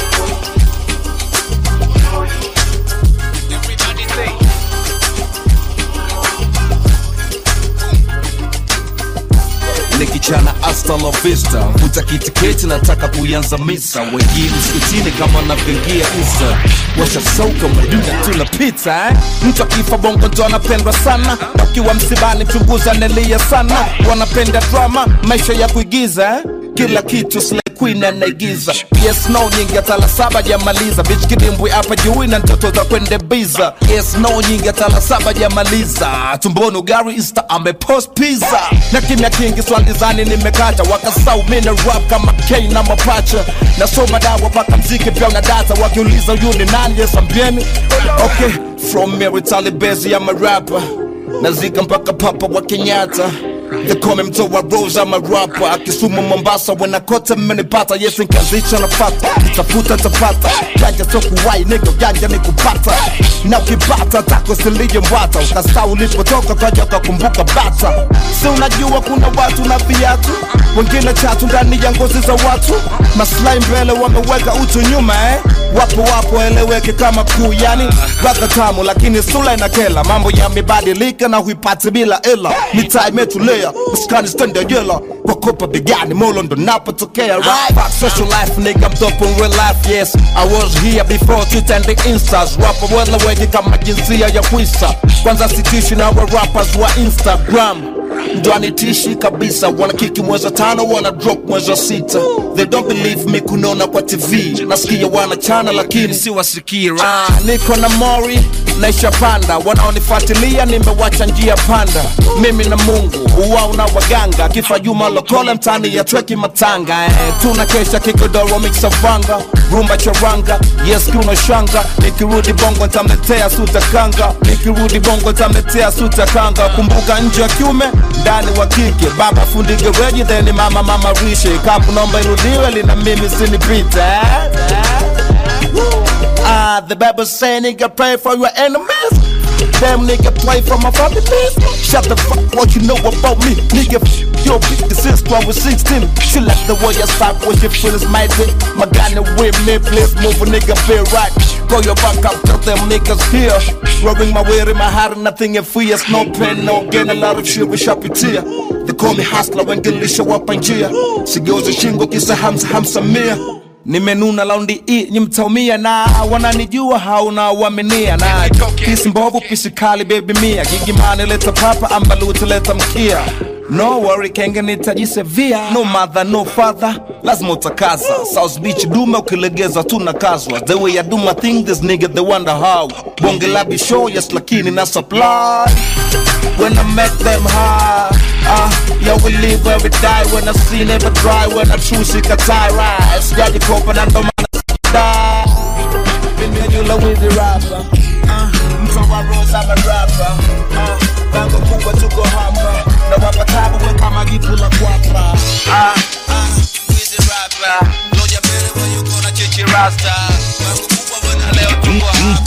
nikichana hasta la vista vuta kitiketi nataka kuianza misa wengine msikitini kama navyoingia isa washasauka maduda tunapita eh? mtu akifa bongo ndo anapendwa sana ukiwa msibani chunguza nelia sana wanapenda drama maisha ya kuigiza eh? kila kitu Slay Queen anaigiza yes no nyingi hata saba jamaliza bitch kidimbwi hapa juu na ndoto za kwende biza yes no nyingi hata saba jamaliza tumboni gari insta amepost pizza na kimya kingi swandizani nimekata wakasau mina rap kama K na mapacha nasoma dawa paka mziki pia una data wakiuliza huyu ni nani yes ambieni okay from Meritali Bezi I'm a rapper nazika mpaka papa wa Kenyatta They call me mtoa Rose I'm a rapper akisumu Mombasa wanakote mmenipata yes nikazicha nafata nitafuta tapata janja so kuwai nigga janja ni kupata na ukipata tako silije mbwata ukasa ulipotoka kaja ukakumbuka bata si unajua kuna watu na viatu wengine chatu ndani ya ngozi za watu maslahi mbele wameweka utu nyuma eh wapo wapo eleweke kama kuu yani raka tamu lakini sula inakela mambo yamebadilika na huipati bila ela mitaa imetulia maskani stende jela wakopa bigani molo ndo napotokea right Fuck social life nigga I'm dope in real life yes I was here before Twitter and the instas wapo weleweke kama jinsia ya kwisa kwanza sitishi na wa rappers wa Instagram ndo anitishi kabisa wanakiki mwezi wa tano wana drop mwezi wa sita they don't believe me kunona kwa tv nasikia wanachana lakini si wasikii ah, niko na mori naisha panda wanaonifuatilia nimewacha njia panda mimi na mungu uwao na waganga kifa juma lokole mtani ya tweki matanga eh, tuna kesha kigodoro miksavanga rumba charanga yes kuna shanga nikirudi bongo ntamletea suta kanga nikirudi bongo ntamletea suta kanga kumbuka nje ya kiume ndani wa kike baba fundi gereji then mama mama rishe kapu naomba irudiwe lina mimi sinipite eh? Ah, the Bible say nigga pray for your enemies. Damn nigga play for my family Shut the fuck what you know about me Nigga f- your bitch since I was 16 She like the way I start when she feels my dick My guy with me please move a nigga feel right Go your back up tell them niggas here Rubbing my way in my heart nothing in fear No pain no gain a lot of shit with shapitia They call me hustler when gilisha wapa njia Sigeuza shingo kisa hamsa hamsa mia nimenuna laundi i nyi mtaumia na wananijua hauna uaminia na pisi mbovu pisi kali bebi mia gigimani leta papa ambaluti leta mkia no worry kenge nitajisevia no mother no father lazima utakaza south beach dume ukilegeza tu nakazwa the way I do my thing this nigga they wonder how bonge la bishow yes lakini na supply when I make them high uh, yo we live where we die when I see never dry when I choose it tie rise Daddy kopa na ndo maana die Mimi yula with the rapper uh, mtoa rose I'm a rapper uh, bango kubwa tuko hapa na wapa tabu we kama gitu la kwapa uh, uh, with the rapper loja mbele wa yuko na chichi rasta bango kubwa bwana leo tuko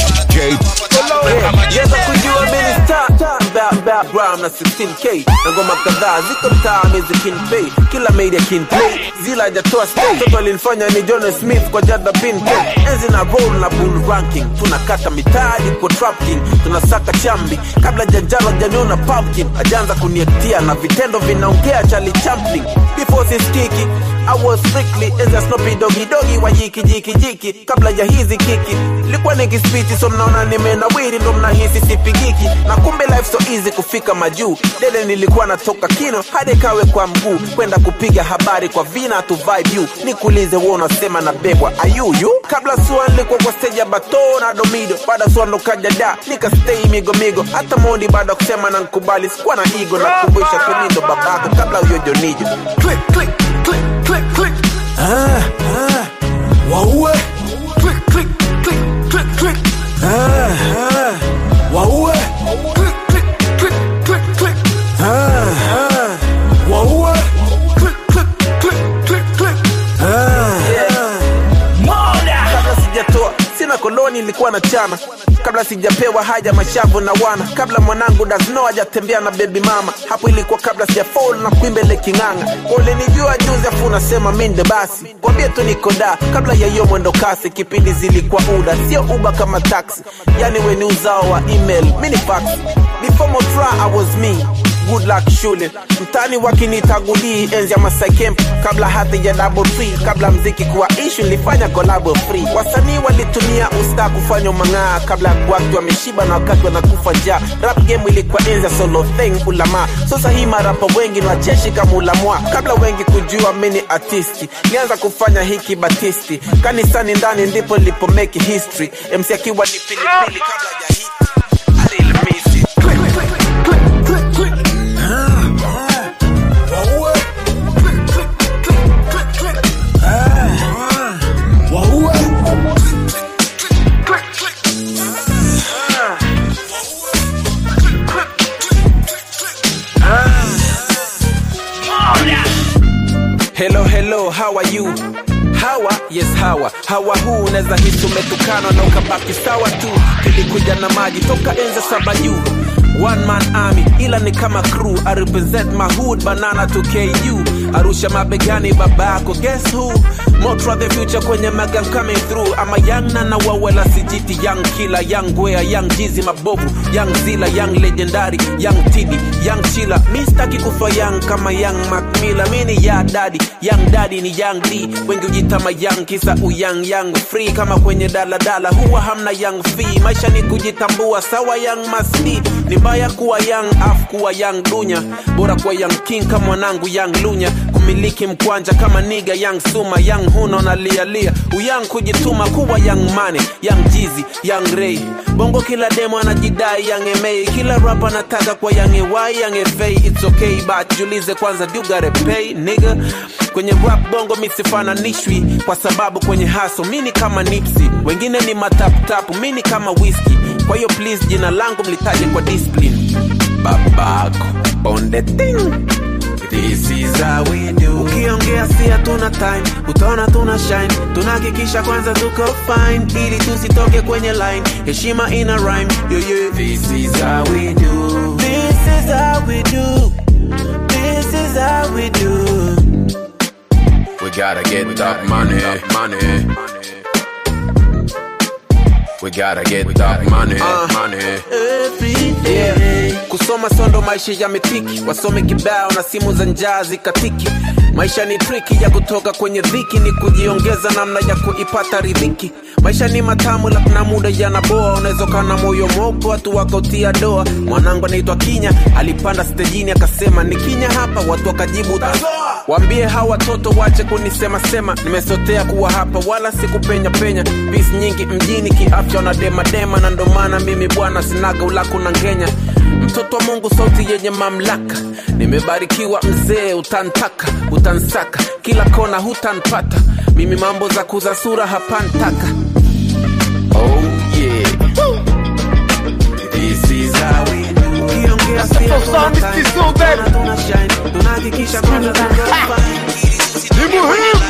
hapa Yeza kujua mimi star Ba- ba- Brown na 16k na ngoma kadhaa ziko mtaa mizi kin pay kila media kin play zila hajatoa stay toto alinifanya ni John Smith kwa jada pin K. enzi na roll na bull ranking tunakata mitaji kwa trap king tunasaka chambi kabla janjalo janiona pumpkin ajaanza kuniektia na vitendo vinaongea Charlie Chaplin before siskiki I was strictly enzi ya Snoopy Doggy Doggy wa jiki jiki jiki kabla ya hizi kiki likuwa nikispiti so mnaona nimenawiri ndo mnahisi sipigiki na kumbe life so easy kufika majuu dede nilikuwa natoka kino hadi kawe kwa mguu kwenda kupiga habari kwa vina tu vibe you nikuulize wewe unasema na bebwa ayuyu kabla sua nilikuwa kwa stage ya bato na domido baada sua ndo kaja da nika stay migo migo hata mondi baada ya kusema na nkubali sikuwa na igo na kumbusha tumindo babako kabla huyo jonijo click click click click click Ah, ah, waue click click click click click ah, ah, waue click click click click click ah, ah, waue click click click click click ah, kabla sijatoa sina koloni ilikuwa na chana kabla sijapewa haja mashavu na wana kabla mwanangu dasno hajatembea na bebi mama hapo ilikuwa kabla sijafol na kuimbele king'anga ulinijua juzi afu unasema minde basi kwambie tu niko da kabla ya hiyo mwendo kasi kipindi zilikuwa uda sio uba kama taxi yani weni uzao wa email mini fax before motra i was me good luck shule mtani wakinitagulii enzi ya Masai Camp kabla hata ya double free kabla mziki kuwa issue nilifanya collabo free wasanii walitumia usta kufanya mang'aa kabla ya watu wameshiba na wakati wanakufa njaa rap game ilikuwa enzi ya solo thing ulama sasa hii marapa wengi ni wacheshi kama ulamwa kabla wengi kujua mini artisti nianza kufanya hiki batisti kanisani ndani ndipo nilipo make history MC akiwa ni pilipili kabla ya hit I really miss it. Click, click, click, click, click. waue click click click click click ah, ah, waue click click click hello hello how are you hawa yes hawa hawa huu unaweza hisi umetukana na ukabaki sawa tu kilikuja na maji toka enza saba juu One man army ila ni kama crew I represent my hood banana to KU Arusha mabegani babako guess who Motra the future kwenye maga coming through I'm a young nana wawela sijiti young killer young gwea young jizi mabovu young zila young legendary young tidi young chila mi staki kufa young kama young macmilla mi ni ya daddy young daddy ni young d wengi ujitama young kisa uyang young free kama kwenye daladala huwa hamna young fee maisha ni kujitambua sawa young masdi ni mbaya kuwa young af kuwa young dunya bora kuwa young king kama mwanangu young lunya kumiliki mkwanja kama niga young suma young huno na lialia uyang kujituma kuwa young money young jizi young ray bongo kila demo anajidai young ma kila rap anataka kwa young ay young fa it's okay but jiulize kwanza do you gotta pay nigga kwenye rap bongo misifananishwi kwa sababu kwenye haso mini kama nipsi wengine ni mataputapu mini kama whisky kwa hiyo please jina langu mlitaje kwa discipline babako on the thing This is how we do. Ukiongea si hatuna time, utaona tuna shine. Tunahakikisha kwanza tuko fine ili tusitoke kwenye line. Heshima ina rhyme. Yo, yo. This is how we do. This is how we do. This is how we do. We gotta get that money, money. We gotta get that money, money. Yeah. kusoma sondo maisha yametiki wasome kibao na simu za njaa zikatiki maisha ni triki ya kutoka kwenye dhiki ni kujiongeza namna ya kuipata ridhiki maisha ni matamu la kuna muda yanaboa unaweza ukawa na moyo mopo watu wakautia doa mwanangu anaitwa kinya alipanda stejini akasema ni kinya hapa watu wakajibu "Tazoa." waambie hawa watoto wache kunisema sema nimesotea kuwa hapa wala sikupenya penya pisi nyingi mjini kiafya na demadema na ndo maana mimi bwana sinaga ulaku na ngenya mtoto wa mungu sauti yenye mamlaka nimebarikiwa mzee utantaka utansaka kila kona hutanpata mimi mambo za kuza sura hapantaka oh yeah This is how we do. Ukiongea si hatuna time. Tuna- tuna shine. Tunahakikisha kwanza tuko fine. Ni muhimu.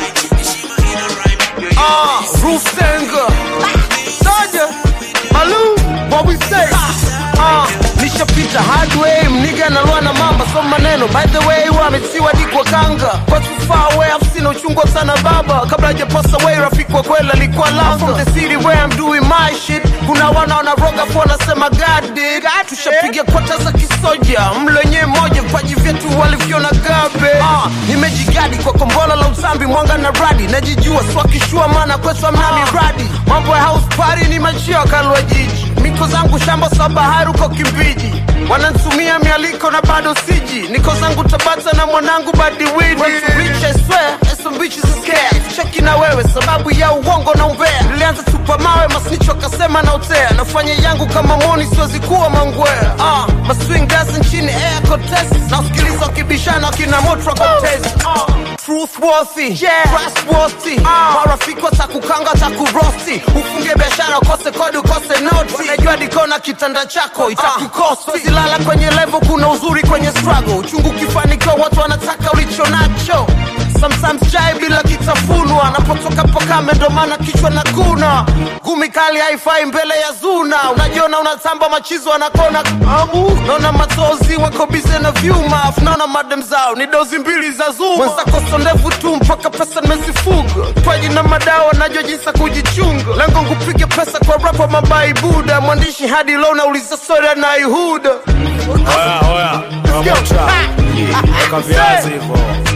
Ah, Rusenga. Saja. Malu, what we say? Ah, nishapita hard way, mniga nalwa na mamba, so maneno. By the way, wametiwa dikwa kanga. Kwa too far away, I've seen uchungu sana baba. Kabla hajapasa away, rafiki wa kweli alikuwa langa. From the city where I'm doing my shit. Kuna wana wanaroga po wanasema God did. Tushapiga kota za kisoja, mlo wenyewe moja, vipaji vyetu walivyoona gabe. Ah, nimejigadi kwa kombola la usambi, mwanga na radi. Najijua swakishua, maana kwetu amna miradi. Mambo ya house party ni machio kalwa jiji. Miko zangu shamba sa bahari uko Kimbiji. Wanantumia mialiko na bado siji. Niko zangu Tabata na mwanangu Badi Widi. Went to reach, I swear, and some bitches are scared. Cheki na wewe sababu ya uongo na umbea. Nilianza tupa mawe masnicho akasema na utea. Nafanya yangu kama moni siwezi kuwa mangwea. Ah, maswing dance nchini air contest. Na usikiliza wakibishana kina motra contest. Ah, truthworthy, yeah. trustworthy. Ah, marafiki watakukanga takurosti. Ufunge biashara ukose kodi ukose noti. Wanajua dikona kitanda chako itakukosti. Siwezi lala kwenye level, kuna uzuri kwenye struggle. Uchungu ukifanikiwa watu wanataka ulicho nacho. Sometimes chai bila kitafunwa, napotoka pakame ndo maana kichwa na kuna gumi kali haifai mbele ya zuna. Unajiona unatamba machizo anakona amu, naona matozi wako bize na vyuma, afu naona madem zao ni dozi mbili za zuma. Mwenzako so ndevu tu mpaka pesa nimezifuga, twaji na madawa najua jinsi ya kujichunga. Lengo kupige pesa kwa rapa mabai buda, mwandishi hadi leo nauliza sori anaihuda. Oya, oya, pamoja. Weka viazi hivyo.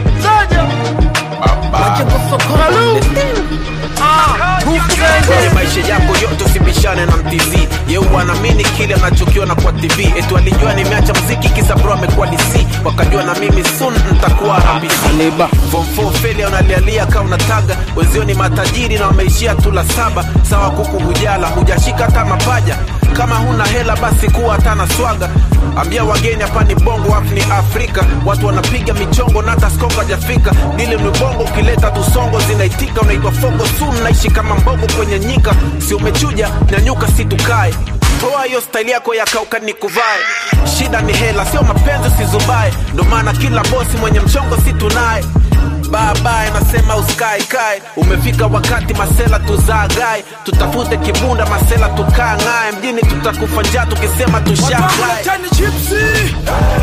kwenye maisha yako yote usibishane na mtv yeu anaamini kile anachokiona kwa tv etu alijua nimeacha mziki kisa bro amekuwa dc wakajua na mimi sun ntakuwa rabisi form 4 failure unalialia ka unataga wenzio ni matajiri na wameishia tu la saba sawa kuku hujala hujashika hata mapaja kama huna hela basi kuwa hata na swaga ambia wageni hapa ni bongo wapi ni afrika watu wanapiga michongo na hata skongo hajafika dili ni bongo ukileta tusongo zinaitika unaitwa fongo su mnaishi kama mbogo kwenye nyika si umechuja nyanyuka si tukae toa hiyo staili yako ya kauka ni kuvae shida ni hela sio mapenzi usizubae ndo maana kila bosi mwenye mchongo si tunaye babaye nasema uskaikae umefika wakati masela tuzaagae tutafute kibunda masela tukang'ae mjini tutakufa njaa tukisema tushagae Leteni chipsi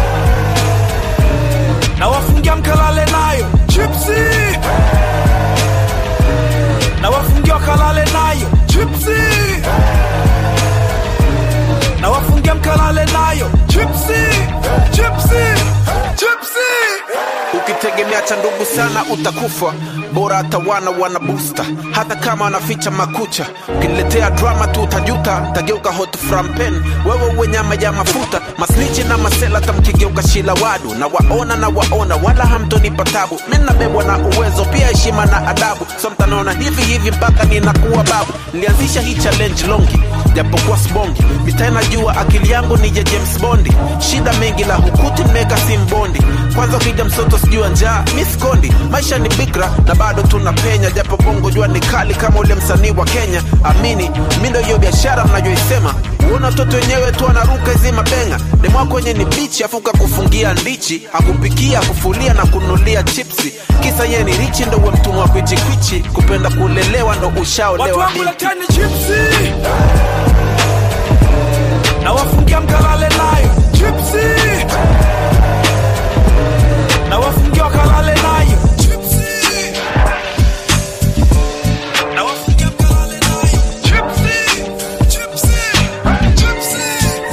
na wafungia mkalale nayo chipsi na wafungia wakalale nayo chipsi na wafungia mkalale nayo chipsi chipsi chipsi ukitegemea cha ndugu sana utakufa bora hata wana wana busta hata kama wanaficha makucha ukiniletea drama tu utajuta tageuka hot from pen wewe uwe nyama ya mafuta masnichi na masela tamkigeuka shila wadu na waona na waona wala hamtonipa tabu mi nabebwa na uwezo pia heshima na adabu so mtanaona hivi hivi mpaka ninakuwa babu nilianzisha hii challenge longi japokuwa sbongi mitaa najua akili yangu ni ya james bondi shida mengi la hukuti nimeweka simbondi kwanza ukija msoto sijua njaa mi sikondi maisha ni bikra na bado tunapenya japo bongo jua ni kali kama ule msanii wa kenya amini mi ndo hiyo biashara mnayoisema uona watoto wenyewe tu anaruka hizi mabenga demwako wenye ni bichi afuka kufungia ndichi akupikia kufulia na kunulia chipsi kisa yeye ni richi ndo uwe mtumwa kwichikwichi kupenda kulelewa ndo watu ushaolewa wangu binti leteni chipsi na wafungia mkalale nayo chipsi na wafungia wakalale nayo chipsi na wafungia mkalale nayo chipsi chipsi chipsi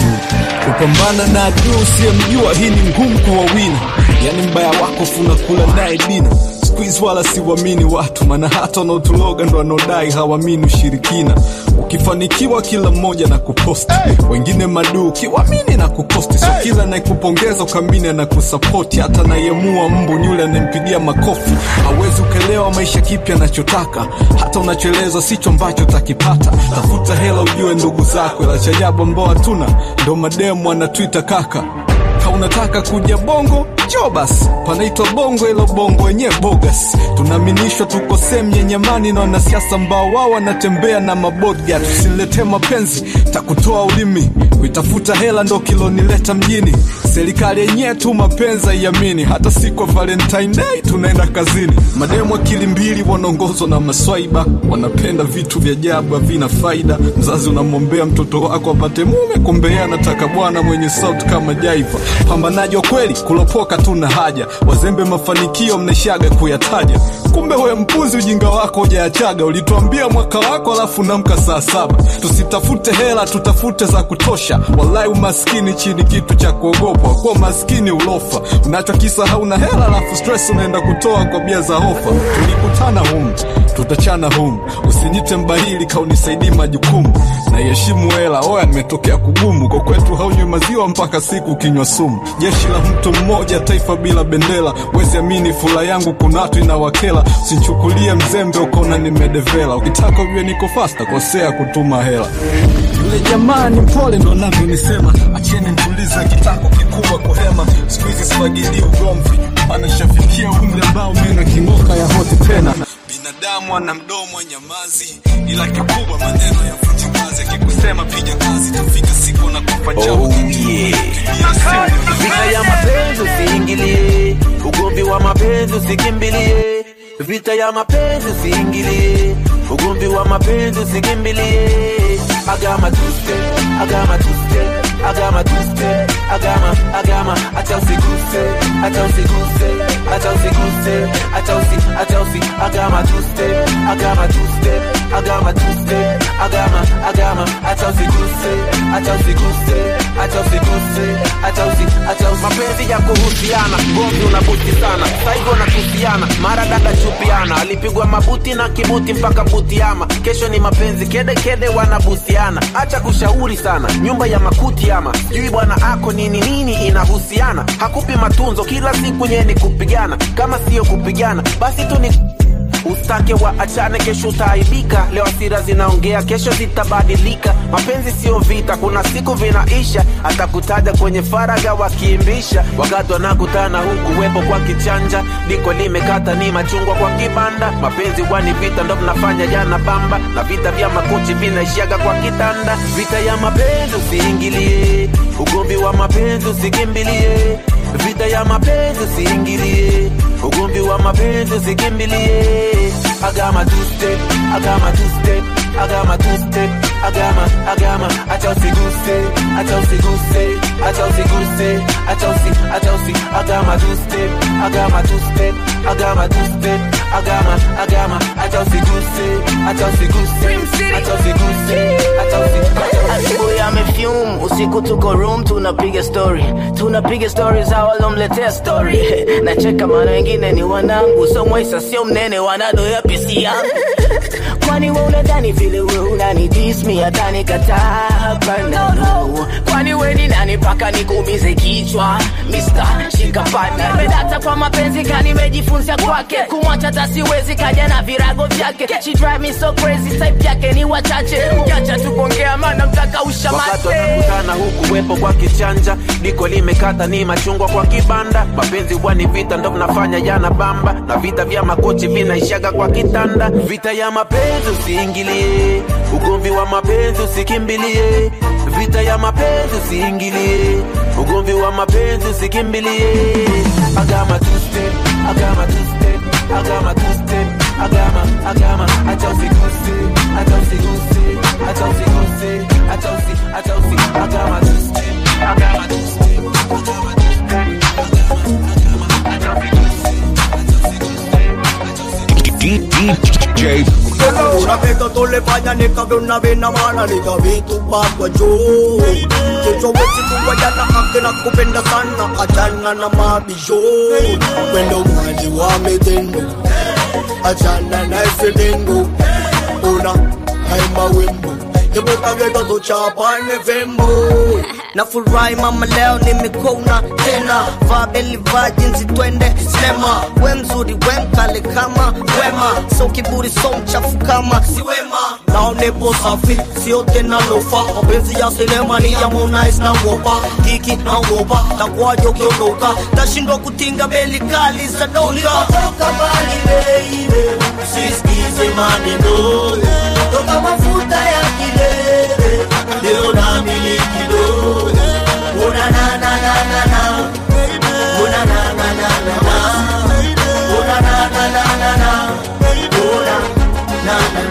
kupambana na adui usiyemjua hii ni ngumu kwa wawili yani mbaya wako funakula naye dina squeeze wala siwamini watu maana hata wanaotuloga ndo wanaodai hawamini ushirikina ukifanikiwa kila mmoja na kuposti wengine maduu ukiwamini na kukosti so kila anayekupongeza ukamini na kusapoti hata anayemua mbu ni yule anayempigia makofi hawezi ukelewa maisha kipya anachotaka hata unachoelezwa sicho ambacho utakipata tafuta hela ujue ndugu zako ila cha ajabu ambao hatuna ndo mademu anatwita kaka ka unataka kuja bongo jo basi panaitwa bongo ilo bongo wenyewe bogas tunaaminishwa tuko sehemu yenye amani na wanasiasa ambao wao wanatembea na mabodga tusiletee mapenzi takutoa ulimi kuitafuta hela ndo kilonileta mjini serikali yenyewe tu mapenzi haiamini hata siku ya valentine day tunaenda kazini mademu akili mbili wanaongozwa na maswaiba wanapenda vitu vya ajabu havina faida mzazi unamwombea mtoto wako apate mume kumbe yeye anataka bwana mwenye sauti kama jaiva pambanaji wa kweli kulopoka tuna haja wazembe mafanikio mnaishaga kuyataja kumbe we mpuzi ujinga wako ujaachaga ulituambia mwaka wako alafu namka saa saba tusitafute hela tutafute za kutosha walai umaskini chini kitu cha kuogopa kuwa maskini ulofa unachokisa hauna hela alafu stress unaenda kutoa kwa bia za hofa tulikutana humu tutachana humu usinyite mbahili kaunisaidii majukumu naiheshimu hela oya nimetokea kugumu kwa kwetu haunywi maziwa mpaka siku ukinywa sumu jeshi la mtu mmoja taifa bila bendera wezi amini fula yangu kuna watu inawakela usinchukulie mzembe ukaona nimedevela ukitaka ujue niko fasta kosea kutuma hela yule jamaa ni mpole ndo navyonisema acheni ntulize kitako kikubwa kuhema siku hizi sifagilii ugomvi anashafikia umri ambao mena king'oka ya hoti tena binadamu ana mdomo wa nyamazi ila kikubwa maneno ya mfanyakazi akikusema piga kazi tafika siku na kufa Oh, yeah. Vita ya mapenzi usiingilie, ugomvi wa mapenzi usikimbilie. Vita ya mapenzi usiingilie, ugomvi wa mapenzi usikimbilie. Agama tuste, agama tuste, agama tuste, agama, agama, acha usiguse, acha usiguse, acha usiguse, acha usi, acha usi, agama tuste, agama tuste, agama tuste, agama, agama, acha usiguse, acha usiguse, acha usiguse, acha usi, acha usi. Mapenzi ya kuhusiana, gomvi unabuti sana, saigo nakusiana, mara dada chupiana, alipigwa mabuti na kibuti mpaka butiama. Kesho ni mapenzi kede kede wanabusiana, acha kushauri sana, nyumba ya makuti ama sijui bwana ako nini nini inahusiana, hakupi matunzo kila siku nye ni kupigana, kama siyo kupigana basi tu ni Ustake wa achane, kesho utaaibika. Leo hasira zinaongea, kesho zitabadilika. Mapenzi sio vita, kuna siku vinaisha. Atakutaja kwenye faraga wakiimbisha, wakati wanakutana huku wepo kwa kichanja, liko limekata ni machungwa kwa kibanda. Mapenzi wani vita, ndo mnafanya jana bamba, na vita vya makochi vinaishaga kwa kitanda. Vita ya mapenzi usiingilie, ugomvi wa mapenzi usikimbilie. Vita ya mapenzi usiingilie, ugomvi wa wa mapenzi usikimbilie agama two step agama two step agama two step agama agama acha usiguse acha usiguse acha usiguse acha usi acha usi agama two step agama two step agama two step agama agama acha usiguse acha usiguse acha usiguse acha usi asubuhi amefyum usiku tuko room tunapiga story tunapiga story za walomletea story nacheka maana wengine ni wanangu so mwaisa sio mnene wanadoya pesi yangu kwani we unadhani vile we unani dismi hata nikataa hapana no kwani we ni nani mpaka nikuumize kichwa Mr. shikapana medata kwa mapenzi kanimejifunza kwake kumwacha hata siwezi kaja na virago vyake she drive me so crazy type yake ni wachache ukiacha tu kuongea maana mtaka wakati ushamate wanakutana huku wepo kwa kichanja diko limekata ni machungwa kwa kibanda mapenzi huwa ni vita ndo mnafanya yana bamba na vita vya makochi vinaishaga kwa kitanda vita ya mapenzi usiingilie ugomvi wa mapenzi usikimbilie vita ya mapenzi usiingilie ugomvi wa mapenzi usikimbilie agama two step agama two step agama two step agama agama acha usiguse acha usiguse acha usiguse acha usi acha usi agama two step agama two step agama two step DJ unapeka tole fanya nikavyona vina maana nikavitupa kwa juu kichowezi kuwajana ake na kupenda sana achana na mabisho wendo mwaji wa mitendo achana na isidengo una haima wimbo kibukageta tuchapane vembo na furahi mama leo nimekona tena vaa beli vaa jinsi twende sinema we mzuri we mkale kama wema so kiburi so mchafu kama si wema nao nipo safi sio tena lofa mapenzi ya sinema ni ya Harmonize na wopa kiki na wopa takwaje ukiondoka tashindwa kutinga beli kali za donga toka mbali baby sisikize maneno toka mafuta ya kilele leo na miliki do una na na na na na una na na na na na una na na na na na una na na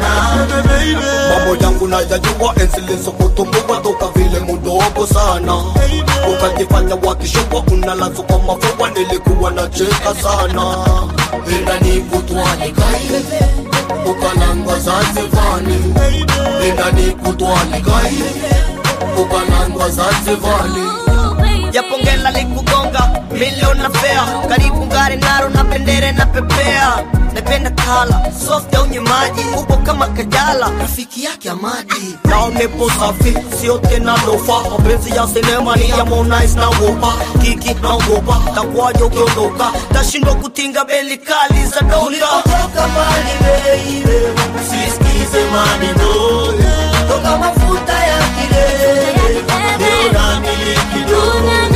na mambo yangu nayajua enzilizo kutumbua toka vile mudogo sana ukajifanya wakishokwa unalazo kwa mafua nilikuwa nacheka sana enda nikutwani kaile ukalangwa zanzivani enda nikutwani kaile ukalangwa zanzivani japongela likugonga milioni na fea karibu ngare naro na bendere na pepea napenda kala soft au nyemaji upo kama kajala rafiki yake amadi nao nipo safi sio tena lofa mapenzi ya sinema ni ya Harmonize na wopa kiki na wopa takwaje ukiondoka tashindwa kutinga beli kali za donga toka mbali baby sisikize maneno toka mafuta ya kilele leo na miliki do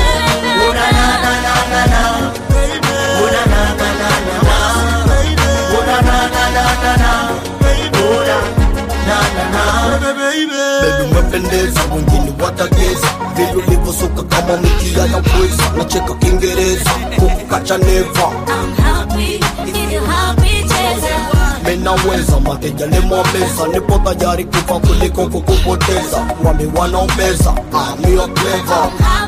una na na na na na una na na na na na una na na na na na una na na na Baby umependeza, wengine watageza vile ulivyosuka kama mikia ya pweza, nacheka Kiingereza kukukacha neva minaweza mateja nimwameza, nipo tayari kufa kuliko kukupoteza. Wami wanaombeza amio clever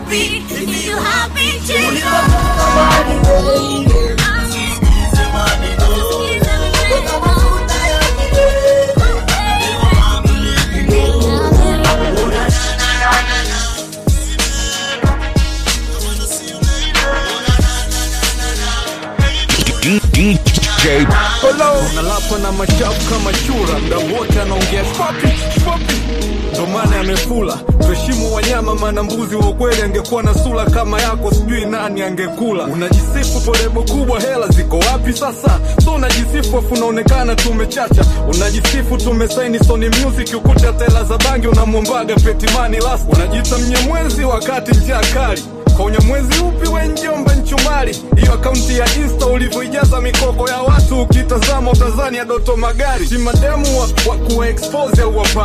DJ unalapa na machafu kama chura mda wote anaongea spopi spopi ndo maana amefula tuheshimu wanyama maana mbuzi wa ukweli angekuwa na sura kama yako sijui nani angekula unajisifu polebo kubwa hela ziko wapi sasa so unajisifu afu unaonekana tumechacha unajisifu tumesaini sony music ukuta tela za bangi unamwombaga petimani las unajiita mnyamwezi wakati njia kali kwa unyamwezi upi we njomba nchumari hiyo akaunti ya insta ulivyoijaza mikoko ya watu ukitazama utazani ya doto magari si mademu wa, wa kuwa expose au wapati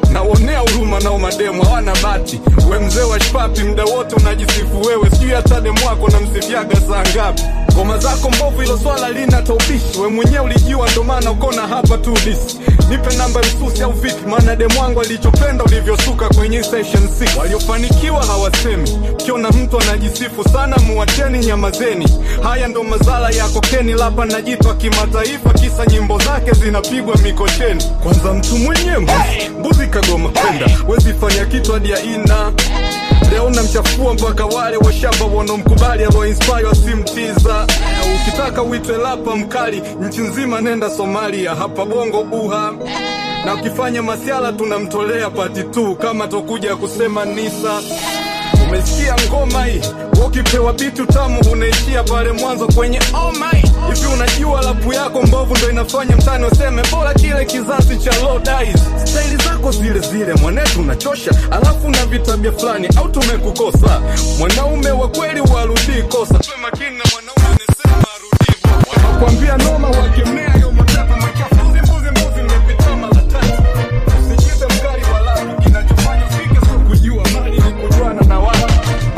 naonea huruma nao mademu hawana bati we mzee wa shpapi mda wote unajisifu wewe sijui hata demu wako namsifiaga saa ngapi ngoma zako mbovu ilo swala lina taubishi we mwenyewe ulijua ndo maana ukona hapa tu disi nipe namba msusi au vipi maana demu wangu alichopenda ulivyosuka kwenye session 6 waliofanikiwa hawasemi ukiona mtu anajisifu sana muwacheni nyamazeni haya ndo mazala ya kokeni lapa najitwa kimataifa kisa nyimbo zake zinapigwa mikocheni kwanza mtu mwenye mbuzi mbuzi kagoma kwenda wezifanya kitu hadi ya ina leo unamchafua mpaka wale washamba wanaomkubali aloinspire wasimtiza ukitaka uitwe lapa mkali nchi nzima nenda somalia hapa bongo uha na ukifanya masiala tunamtolea pati tu kama tokuja kusema nisa umesikia ngoma hii ukipewa bitu tamu unaishia pale mwanzo kwenye oh my hivi unajua lapu yako mbovu ndo inafanya mtani waseme bora kile kizazi cha low dies staili zako zile zile mwanetu unachosha alafu na vitabia fulani au tumekukosa mwanaume wa kweli warudii kosa tuwe makini na mwanaume anesema arudii wanakwambia noma wakemea yo matapa machafu mbuzi mbuzi mbuzi nimepita mara tatu usijipe mkali wa lapu kinachofanya ufike sio kujua mali ni kujuana na watu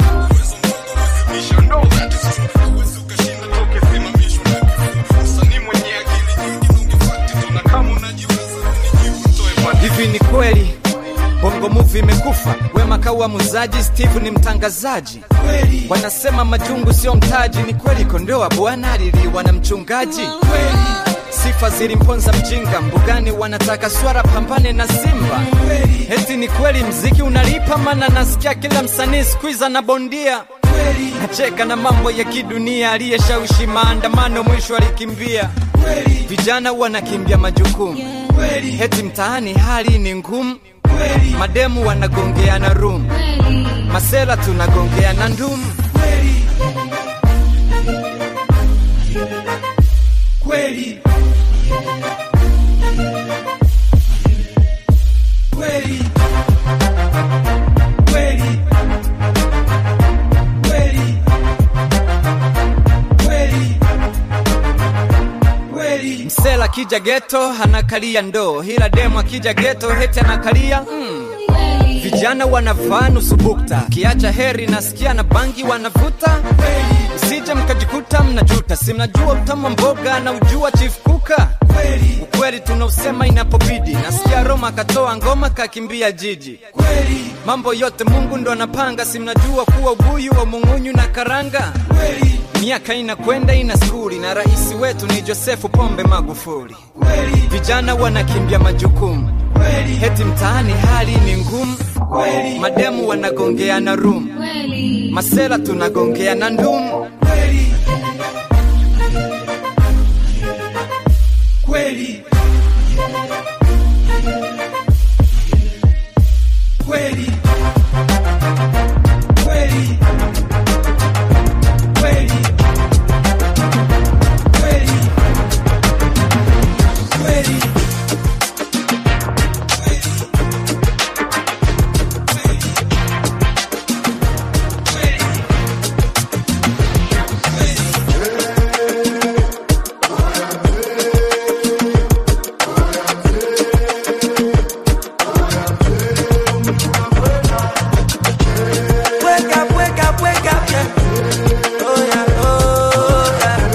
hivi ni kweli bongo muvi imekufa wema kaua muzaji steve ni mtangazaji wanasema majungu sio mtaji ni kweli kondoa bwana aliliwa na mchungaji sifa zilimponza mjinga mbugani wanataka swara pambane na simba eti ni kweli mziki unalipa mana nasikia kila msanii skuiza na bondia nacheka na mambo ya kidunia aliyeshawishi maandamano mwisho alikimbia vijana wanakimbia majukumu eti mtaani hali ni ngumu mademu wanagongeana rum masela tunagongeana ndumu kweli kweli kweli kweli kweli kweli msela kija geto anakalia ndoo hila demu akija geto heti anakalia mm. vijana wanavaa nusu bukta kiacha heri nasikia na bangi wanavuta msije mkajikuta mnajuta si mnajua utama mboga na ujua chief kuka ukweli tunausema inapobidi nasikia roma akatoa ngoma kakimbia jiji mambo yote mungu ndo anapanga si mnajua kuwa ubuyu wa mung'unyu na karanga miaka inakwenda ina skuli na rais wetu ni josefu pombe magufuli vijana wanakimbia majukumu heti mtaani hali ni ngumu mademu wanagongeana rum masela tunagongeana ndumu kweli kweli kweli kweli kweli kweli Wake up, wake up, wake up, yeah. Oh yeah, oh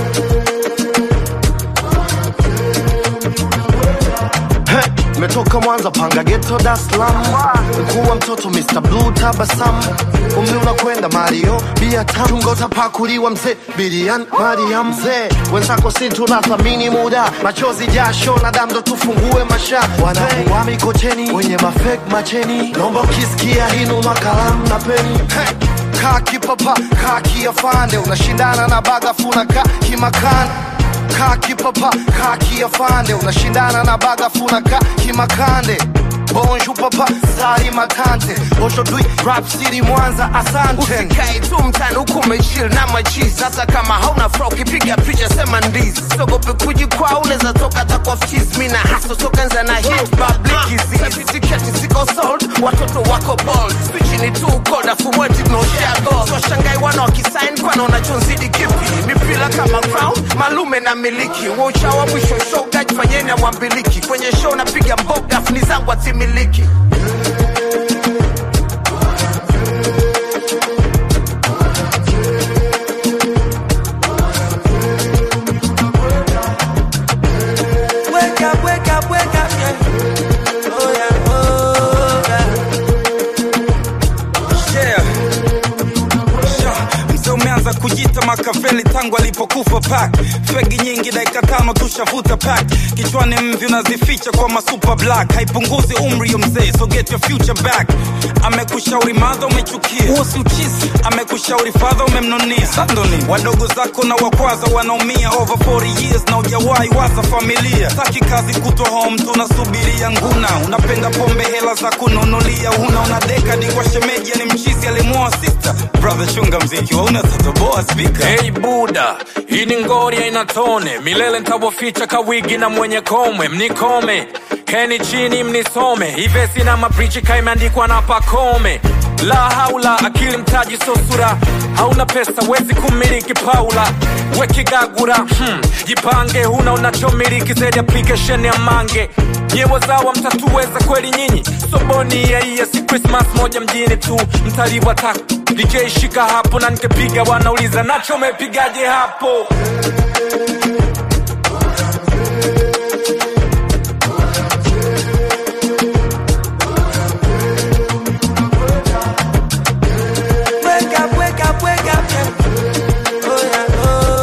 Hey, metoka Mwanza panga geto Dar es Salaam, mkuu wa mtoto Mr Blue tabasamu, umri unakwenda Mario bia tamu, chungo utapakuliwa mzee Bilian Mariam mzee, wenzako si tunathamini muda, machozi jasho na damu ndo tufungue masha, wanakuwa mikocheni wenye mafek macheni, naomba ukisikia hinu makalamu na peni hey. Kaa kipapa, kaa kiafande, unashindana na bagafuna ka kimakana kaa kipapa kaa kiafande unashindana na bagafuna ka kimakande bonju papa sari matante oshotui rap city mwanza asante usikae tu mtani huku umechil na machizi hata kama hauna fra ukipiga picha sema ndizi sogope kujikwaa unaweza toka hata kwa ftiz mi na haso toka nza na hit public tiketi ziko sold watoto wako bold spichi ni tu koda fumweti noshago so shangai wana wakisain kwana unachonzidi kipi mipila kama crown malume na miliki wauchawa mwisho show gaj fanyeni amwambiliki kwenye show napiga mboga funi zangu atimiliki Wake up, wake up, wake up, yeah. Oh yeah, oh yeah. Yeah. Yeah. Mzee umeanza kujita Makaveli tangu alipokufa pak fegi nyingi dakika tano tushavuta pak kichwani mvi unazificha kwa masuper black haipunguzi umri yo mzee so get your future back amekushauri madha umechukia huo si uchizi amekushauri fadha umemnunia sandoni wadogo zako na wakwaza wanaumia over 40 years na ujawahi waza familia taki kazi kutwa home tunasubiria nguna unapenda pombe hela za kununulia huna una dekadi kwa shemeji ni mchizi alimwoa sister brother chunga mziki wauna tatoboa spika Hey Buda, hii ni ngori haina tone, milele ntawaficha kawigi na mwenye komwe, mnikome keni chini mnisome, ivesi na maprichi kaimeandikwa na pakome. La haula, akili mtaji so sura, hauna pesa wezi kumiliki Paula wekigagura hmm. Jipange, huna unachomiliki zaidi application ya mange nyewe zawa mtatuweza kweli nyinyi soboni ya iya si Christmas moja mjini tu mtaliwa tak DJ shika hapo na nikepiga wanauliza nacho mepigaje hapo Wake up, wake up, wake up, yeah. Oh yeah,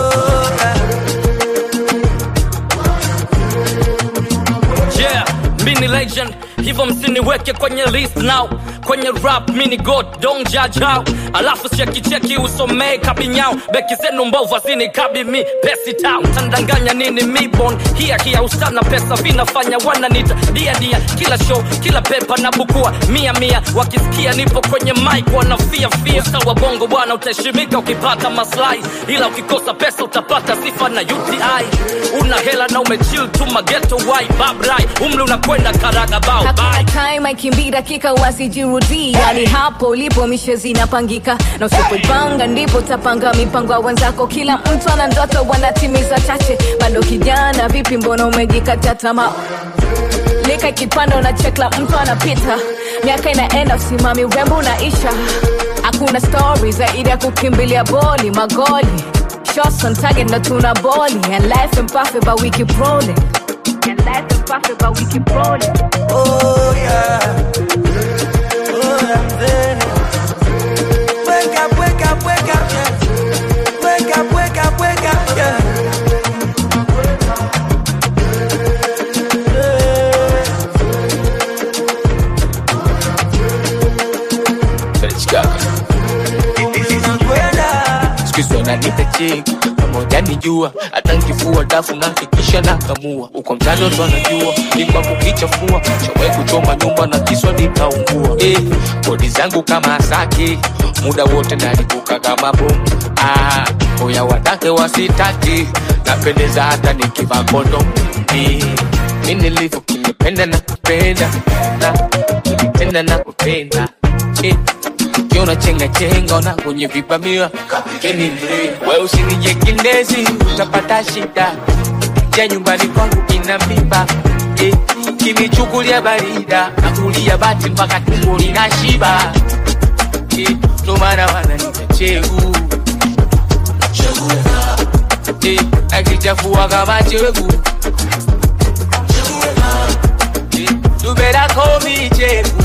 oh yeah. yeah mi ni legend hivyo msiniweke kwenye list now kwenye rap mini god don't judge how alafu chekicheki usomee kabinyao beki zenu mbovu azinikabi mi pesi town tandanganya nini mibon hia hia usana pesa vinafanya wananita dia dia kila show kila pepa na bukua mia mia wakisikia nipo kwenye mic wanafia fia sawa bongo bwana utaheshimika ukipata maslahi ila ukikosa pesa utapata sifa na uti una hela na umechill tu mageto wai babrai umri unakwenda karaga bao hakuna time aikimbii dakika wasijirudii yani hapo ulipo mishe zinapangika na usipoipanga ndipo utapanga mipango ya wenzako kila mtu ana ndoto wanatimiza chache bado kijana vipi mbona umejikatia tamaa lika ikipanda unachekla mtu anapita miaka inaenda usimami urembo unaisha hakuna stori zaidi ya kukimbilia boli magoli shots on target na tuna boli and life and perfect but we keep rolling and life and perfect but we keep rolling Oh yeah. Oh yeah, then. Wake up, wake up, wake up, yeah. Wake up, wake up, wake up, yeah. Sikizo wananiita cheki pamoja nijua hata nkifua dafu na hakikisha nakamua uko mtani watu wanajua ni kwa kukichafua shawai kuchoma nyumba na kiswa nikaungua eh, bodi zangu kama asaki muda wote nalipuka kama bomu ah, oya watake wasitaki napendeza hata nikivaa kondo eh, mi nilivyo kinipenda na kupenda na kunitenda na kupenda eh, ukiona chenga chenga na kwenye vipamia kapikeni mre we usinije kindezi utapata shida ja nyumbani kwangu ina mimba eh, kinichukulia barida na kulia bati mpaka tumbo lina shiba eh, ndo maana wananita chegu eh, akichafua kama chegu eh, you better call me chegu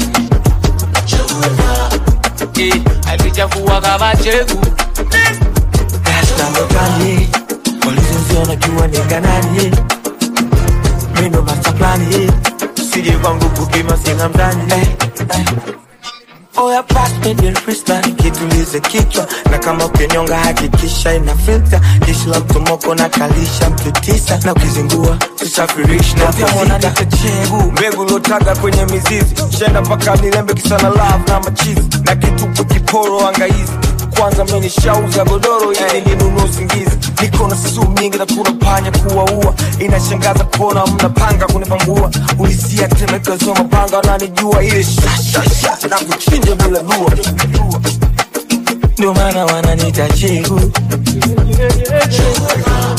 eh, akichafua kama chegu Gani walizoziona kiwa ni kanani Mino masaplani Sije kwangu kupima singa mtani eh, eh. Oya pass me the wristband kitulize kichwa na kama ukinyonga hakikisha ina filter jeshi la mtomoko na kalisha mtu tisa na ukizingua tusafirishi na fizika chegu mbegu lotaga kwenye mizizi shenda mpaka nilembe kisana love na machizi na kitupu kiporo angaizi kwanza mimi nishauza godoro ili ninunue usingizi niko na sumu nyingi na kuna panya kuwaua inashangaza kuona mnapanga kunipangua ulisia temekazo mapanga wananijua ile shashasha na kuchinja bila dua ndio maana wananita chegu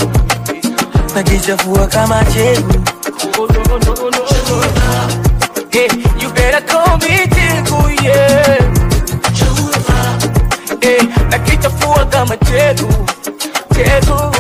nakichafua kama chegu Eh, you better call me Tegu, yeah. Eh, nakichafua kama Tegu, Tegu.